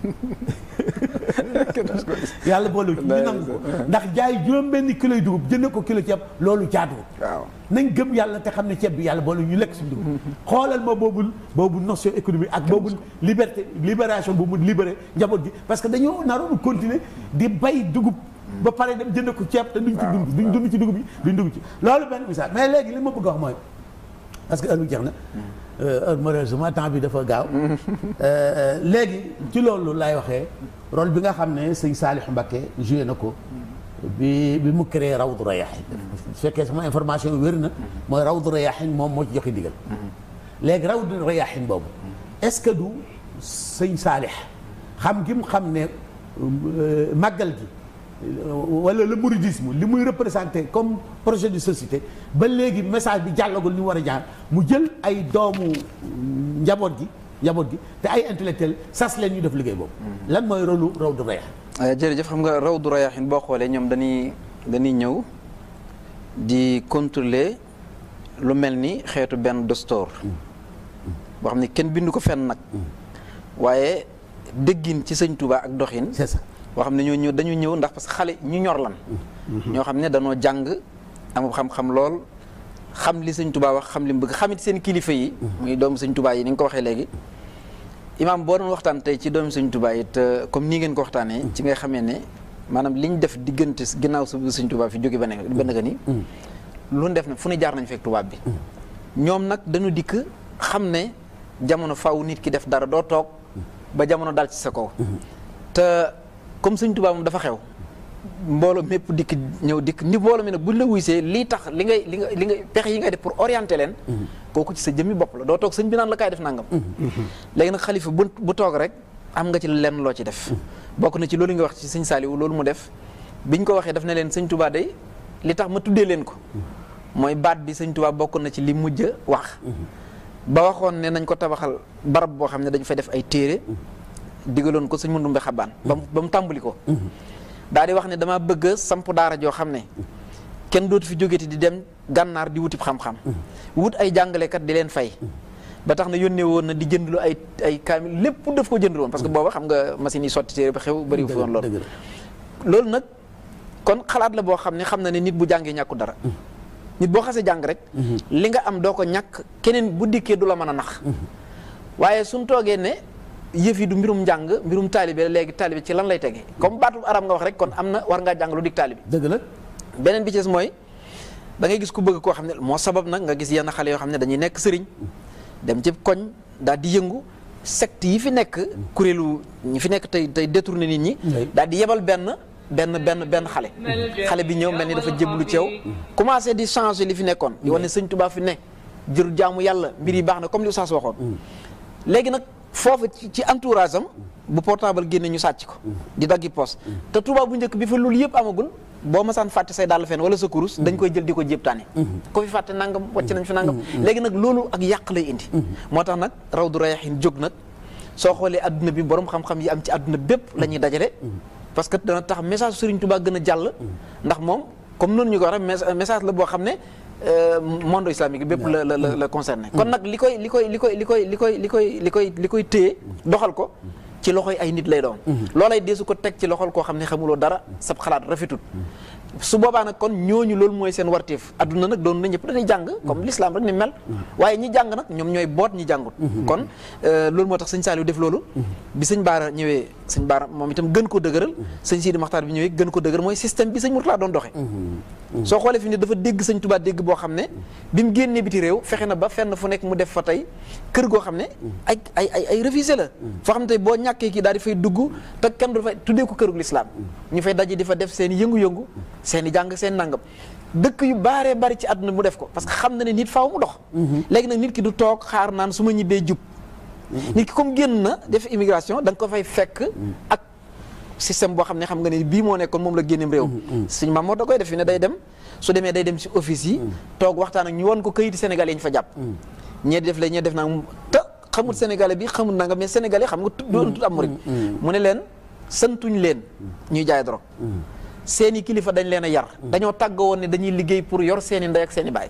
yàlla boolewuñ ci ñu nangu ko ndax jaay juróom benn kilo yi dugub jënd ko kilo ceeb loolu jaaduwul waaw nañ gëm yàlla te xam ne ceeb bi yàlla boole ñu lekk suñu dugub xoolal ma boobu boobu notion économique ak boobu liberté libération bu mu libéré njaboot gi parce que dañoo naroon continuer di bay dugub ba pare dem jënd ko ceeb te duñ ci dund duñ dund ci dugub yi duñ dugg ci loolu benn misaal mais léegi li ma bëgg a wax mooy parce que heure bi jeex na heure malheureusement temps bi dafa gaaw léegi ci loolu lay waxee rôle bi nga xam ne sëñ Saalix Mbacké joué na ko bi bi mu créé Rawdu Rayaahin su fekkee sama information wér na mooy Rawdu Rayaahin moom moo ci joxe digal léegi Rawdu Rayaahin boobu est-ce que du sëñ Saalix xam gi mu xam ne màggal gi wala le mouridisme li muy représenté comme projet de société ba léegi message bi jàllagul ni mu war a jaar mu jël ay doomu njaboot gi njaboot gi te ay intellectuel sas leen ñu def liggéey boobu lan mooy rôlu Rawdu Rayaahin jërëjëf xam nga Rawdu Rayaahin boo xoolee ñoom dañuy dañuy ñëw di contrôler lu mel ni xeetu benn dostoor boo xam ne kenn bindu ko fenn nag waaye déggin ci sëñ Touba ak doxin c'est ça boo xam ne ñoo ñëw dañu ñëw ndax parce que xale ñu ñor lan ñoo xam ne dañoo jàng am xam-xam lool xam li sëñ Touba wax xam li mu bëgg xamit seen kilifa yi muy doomu sëñ Touba yi ni nga ko waxee léegi imaam boo doon waxtaan tey ci doomu sëñ Touba yi te comme nii ngeen ko waxtaanee ci ngay xamee ne maanaam liñ def diggante ginnaaw su sëñ Touba fi jóge ba ne ba naka ni lu ñu def ne fu ne jaar nañ fekk tubaab bi ñoom nag dañu dikk xam ne jamono faw nit ki def dara doo toog ba jamono dal ci sa kaw te comme sëñ Touba moom dafa xew mbooloo mépp dikk ñëw dikk ni mbooloo mi nag buñ la wuysee lii tax li ngay li nga li nga pexe yi ngay def pour orienter leen kooku ci sa jëmmi bopp la doo toog sëñ bi naan la kaay def nangam léegi nag xalifa bu bu toog rek am nga ci lenn loo ci def bokk na ci loolu nga wax ci sëñ Saliou loolu mu def biñ ko waxee daf ne leen sëñ Touba day li tax ma tuddee leen ko mooy baat bi sëñ Touba bokk na ci li mujj a wax ba waxoon ne nañ ko tabaxal barab boo xam ne dañu fay def ay téere digaloon ko sëñ Mandumbe Xabaan ba mu ba mu tàmbali ko daal di wax ne dama bëgg a samp daara joo xam ne kenn dootu fi jógeti di dem gànnaar di wutib xam-xam wut ay jàngalekat di leen fay ba tax na yónnee woon na di jëndlu ay ay kaamil lépp daf ko jënd woon parce que booba xam nga machine yi sotti téere ba xew bëri fi woon loolu loolu nag kon xalaat la boo xam ne xam na ne nit bu jàngee ñàkku dara nit boo xasee jàng rek li nga am doo ko ñàkk keneen bu dikkee du la mën a nax waaye suñ toogee ne yëf yi du mbirum njàng mbirum taalibe léegi taalibe ci lan lay tege comme baatu arab nga wax rek kon am na war ngaa jàng lu dig taalibe dëgg la beneen bi ci des mooy da ngay gis ku bëgg koo xam ne moo sabab nag nga gis yenn xale yoo xam ne dañuy nekk sëriñ dem ci koñ daal di yëngu secte yi fi nekk kuréelu ñi fi nekk tey tey détourné nit ñi Oui. daal di yebal benn benn benn benn xale xale bi ñëw mel ni dafa jébbalu ci yow commencé di changer li fi nekkoon di wane sëñ Tuubaa fi ne jër jaamu yàlla mbir yi baax na comme li Oustaz waxoon léegi nag foofu ci ci entourage am bu portable génne ñu sàcc ko di daggi poste te Touba bu njëkk bi fa loolu yëpp amagul boo masaan fàtte say dàll fenn wala sa kurus dañ koy jël di ko jéptaane ko fi fàtte nangam wàcc nañ fi nangam léegi nag loolu ak yàq lay indi moo tax nag Rawdu Rayaahiin jóg nag soo xoolee adduna bi borom xam-xam yi am ci adduna bépp la ñuy dajale parce que dana tax message Serigne Touba gën a jàll ndax moom comme noonu ñu ko waxee message la boo xam ne euh, monde islamique bépp la la la la concerné kon nag li koy li koy li koy li koy li koy li koy li koy li koy téye doxal ko ci loxoy ay nit lay doon loolay deesu ko teg ci loxol koo xam ne xamuloo dara sab xalaat rafetut su boobaa nag kon ñooñu loolu mooy seen warteef adduna nag doon na ñëpp dañuy jàng comme l'islam rek ni mel waaye ñi jàng nag ñoom ñooy boot ñi jàngut kon euh, loolu moo tax sëñ Saliou def loolu bi sëñ Baara ñëwee sëñ Baara moom itam gën ko dëgëral sëñ Sidi Maxtaar bi ñëwee gën ko dëgëral mooy système bi sëñ Mourtala doon doxee soo xoolee fi ne dafa dégg sëñ Touba dégg boo xam ne bi mu génnee biti réew fexe na ba fenn fu nekk mu def fa tey kër goo xam ne ay ay ay ay refusé la foo xam ne tey boo ñàkkee kii daal di fay dugg te kenn du fay tuddee ko kërug lislaam ñu fay daje di fa def seen i yëngu-yëngu seen i jàng seen nangam dëkk yu baaree bari ci àdduna mu def ko parce que xam na ne nit faaw mu dox léegi nag nit ki du toog xaar naan su ma ñibbee jub nit ki comme génn na def immigration da nga ko fay fekk ak système boo xam ne xam nga ne bii moo nekkoon moom la génneem réew suñu maam moo da koy def fi ne day dem su demee day dem ci office yi toog waxtaan ak ñu won ko këyiti sénégalais yi ñu fa jàpp ñee def la ñee def naa te xamul sénégalais bi xamul nanga mais sénégalais xam nga doon tut am murid mu ne leen santuñ leen ñuy jaay drogue seeni kilifa dañ leen a yar dañoo tàgg woon ne dañuy liggéey pour yor seeni ndey ak seeni baay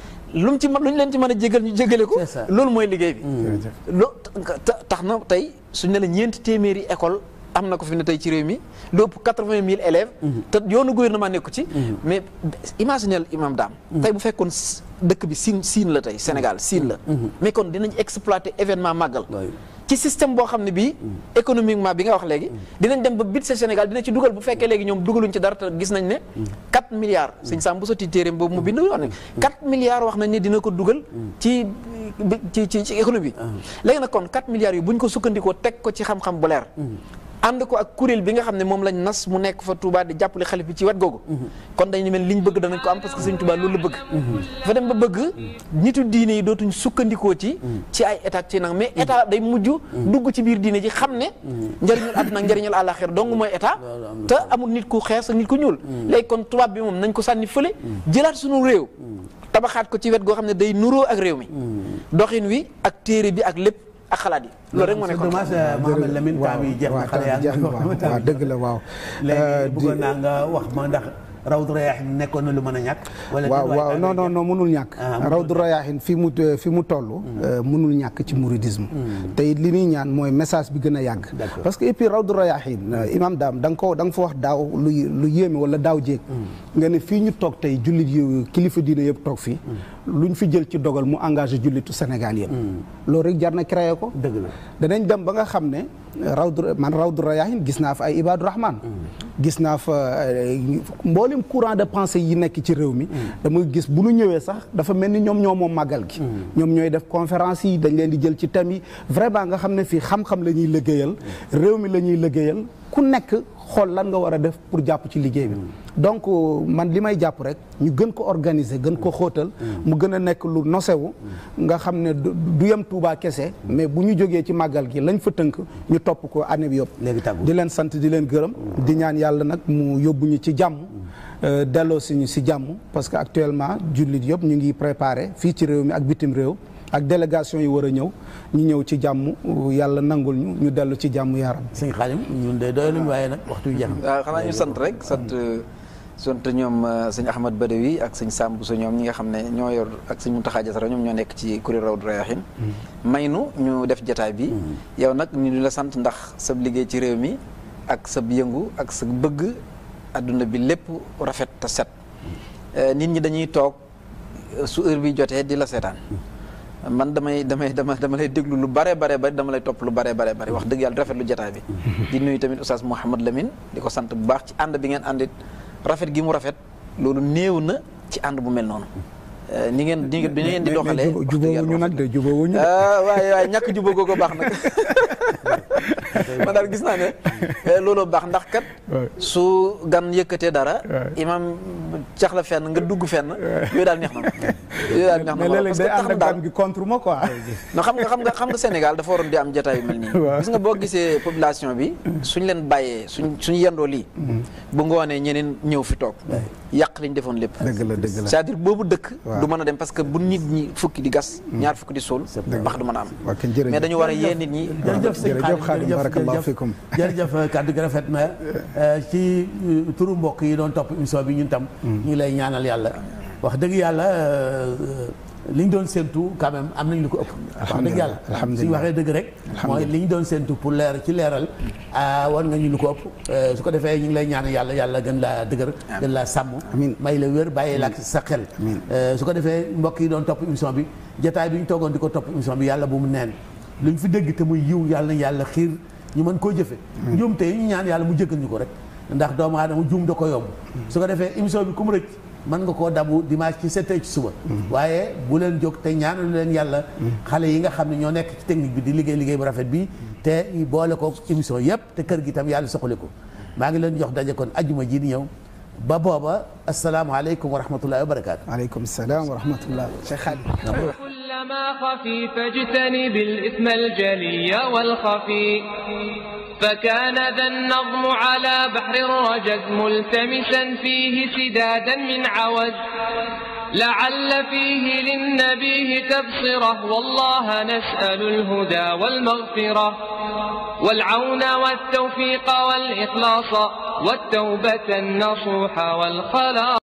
lu mu ci mën lu ñu leen ci mën a jégal ñu jégale ko C'est ça. loolu mooy liggéey bi loo ta- tax na tey suñ ne la ñeenti téeméeri école am na ko fi ne tey ci réew mi lu ëpp quatre-vingt mille élèves te yoonu gouvernement nekku ci mais imaginel imam daam tey bu fekkoon s- dëkk bi siin siin la tey Sénégal siin la mais kon dinañ exploiter événement màggal Oui. ci système boo xam ne bii économiquement bi nga wax léegi dinañ dem ba budget Sénégal dina ci dugal bu fekkee léegi ñoom dugaluñ ci dara te gis nañ ne 4 milliards sëñ Sam bu sotti téeréem boobu mu bind wax ne 4 milliards wax nañ ne dina ko dugal ci ci ci ci économie léegi nag kon 4 milliards yi bu ñu ko sukkandikoo teg ko ci xam-xam bu leer ànd ko ak kuréel bi nga xam ne moom lañ nas mu nekk fa Touba di jàppale xalif bi ci wet googu kon dañu mel liñ bëgg danañ ko am parce que sëñ Touba loolu la bëgg dafa dem ba bëgg nitu diine yi dootuñ sukkandikoo ci ci ay état ci nag mais état day mujj dugg ci biir diine ji xam ne njëriñul àdduna ak njëriñul àllaaxira dong mooy état te amul nit ku xees ak nit ku ñuul léegi kon tubaab bi moom nañ ko sànni fële jëlaat suñu réew tabaxaat ko ci wet goo xam ne day nuroo ak réew mi doxin wi ak téere bi ak lépp ak xalaat yi loolu rek moo c'est nekkoon dommage Mohamed Lamine temps bi jeex na xale yaa jeex ngi na ko waaw waaw dëgg la waaw léegi di- bëggoon naa nga wax ma ndax Rawdu Rayaahiin nekkoon na lu mën a ñàkk wala waaw déet, waaw waaye non non daa non mënul ñàkk Ah, mënul rawdu rayaahin fi mu fi mu toll mënul ñàkk ci mouridisme te it li ñuy ñaan mooy message bi gën a yàgg D'accord. parce que et puis rawdu rayaahin imam daam da nga ko da nga fa wax daaw lu lu yéeme wala daaw jéeg nga ne fii ñu toog tey jullit yu kilifa diine yëpp toog fii luñ fi jël ci dogal mu engagé jullitu Sénégal yëpp loolu rek jar na créé ko dëgg la danañ dem ba nga xam ne rawdu man rawdu rayaahin gis naa fa ay ibadu rahman gis naa fa euh, mboolem courant de pensée yi nekk ci réew mi damay gis bu nu ñëwee sax dafa mel ni ñoom ñoo moom màggal gi ñoom ñooy def conférence yi dañ leen di jël ci thème yi vraiment nga xam ne fii xam-xam la ñuy liggéeyal réew mi la ñuy liggéeyal ku nekk xool lan nga war a def pour jàpp ci liggéey bi donc euh, man li may jàpp rek ñu gën ko organiser gën ko xóotal mu gën a nekk lu nosewu nga xam ne du du yem Touba kese mais bu ñu jógee ci màggal gi lañ fa tënk ñu topp ko année bi yëpp léegi tàggu di leen sant di leen gërëm di ñaan yàlla nag mu yóbbu ñu ci jàmm euh, delloo si ñu si jàmm parce que actuellement jullit yëpp ñu ngi préparé fii ci réew mi ak bitim réew ak délégation yi war a ñëw ñu ñëw ci jàmm yàlla nangul ñu ñu dellu ci jàmm yaram sëñ Xaadim ñun de doyaluñ waaye nag waxtu wi jeex na waaw xanaa ñu sant rek sant sant ñoom euh, sëñ Ahmad Badawi ak sëñ Samb su ñoom ñi nga xam ne ñoo yor ak sëñ Muntaxa Jasara ñoom ñoo nekk ci kuréel Rawdu Rayaahiin may nu ñu def jataay bi yow nag ñu di la sant ndax sa liggéey ci réew mi ak sa yëngu ak sa bëgg adduna bi lépp rafet te set Euh, nit ñi dañuy toog su heure bi jotee di la seetaan man damay damay dama dama lay déglu lu bare bare bari dama lay topp lu bare bare bari wax dëgg yàlla rafet lu jotaay bi di nuyu tamit oustaz Mouhamad Lamine di ko sant bu baax ci ànd bi ngeen àndit rafet gi mu rafet loolu néew na ci ànd bu mel noonu ni ngeen ni ngeen ni ngeen di doxalee wax dëgg yàlla jubóowuñu nag de jubóowuñu de. ah waaye waaye ñàkk jubóo googu baax nag man daal gis naa ne looloo baax ndax kat su gan yëkkatee dara imam cax la fenn nga dugg fenn yooyu daal neex na ma yooyu daal neex na mais ma léeg-léeg parce que day tax ànd na ak daal gan gi contre ma quoi. non xam nga xam nga xam nga Sénégal dafa waroon di am jotaay yu mel nii Waaw. gis nga boo gisee population bi suñ leen bàyyee suñ suñ yendoo lii bu ngoonee ñeneen ñëw fi toog yàq liñ defoon lépp dëgg la dëgg la. c'est-à-dire boobu dëkk Waaw. du mën a dem parce que bu nit ñi fukki di gas ñaar fukki di suul bax du mën a am waaw kenn jërëjëf. mais dañu war a yee nit ñi jërëjëf sëñ jërëjëf Khadim Khadim, barakallahu fikum. jërëjëf kàddu gi rafet na euh, ci euh, turu mbokk yi doon topp émission bi ñun tam ñu ngi lay ñaanal yàlla wax dëgg yàlla euh, li ñu doon séntu quand même am nañ lu ko ëpp wax dëgg yàlla alhamdulilah. suñu waxee dëgg rek mooy li ñu doon séntu pour leer ci leeral ah war nga ñu lu ko ëpp Euh, su ko defee ñu ngi lay ñaanal yàlla yàlla gën laa dëgër gën laa sàmm Amiin. may la wér bàyyi la ak sa xel Euh, su ko defee mbokk yi doon topp émission bi jataay bi ñu toogoon di ko topp émission bi yàlla bu mu neen lu ñu fi dégg te muy yiw yàlla na yàlla xiir ñu mën koo jëfe njuum te ñu ñaan yàlla mu jëggal ñu ko rek ndax doomu aadama juum da ko yomb su ko defee émission bi ku mu rëcc mën nga koo dabu dimanche ci sept heures ci suba waaye bu leen jóg te ñaanalu leen yàlla xale yi nga xam ne ñoo nekk ci technique bi di liggéey liggéey bu rafet bi te boole ko émission yëpp te kër gi tam yàlla soxali ko maa ngi leen jox daje kon ajjuma ji di ñëw ba booba asalaamaaleykum wa rahmatullahi wa barakaatu aleykum salaam wa rahmatullah Cheikh Khadim. كلما خفي فاجتنب الإثم الجلي والخفي فكان ذا النظم على بحر الرجز ملتمسا فيه سدادا من عوز لعل فيه للنبيه تبصرة والله نسأل الهدى والمغفرة والعون والتوفيق والإخلاص والتوبة النصوح والخلاص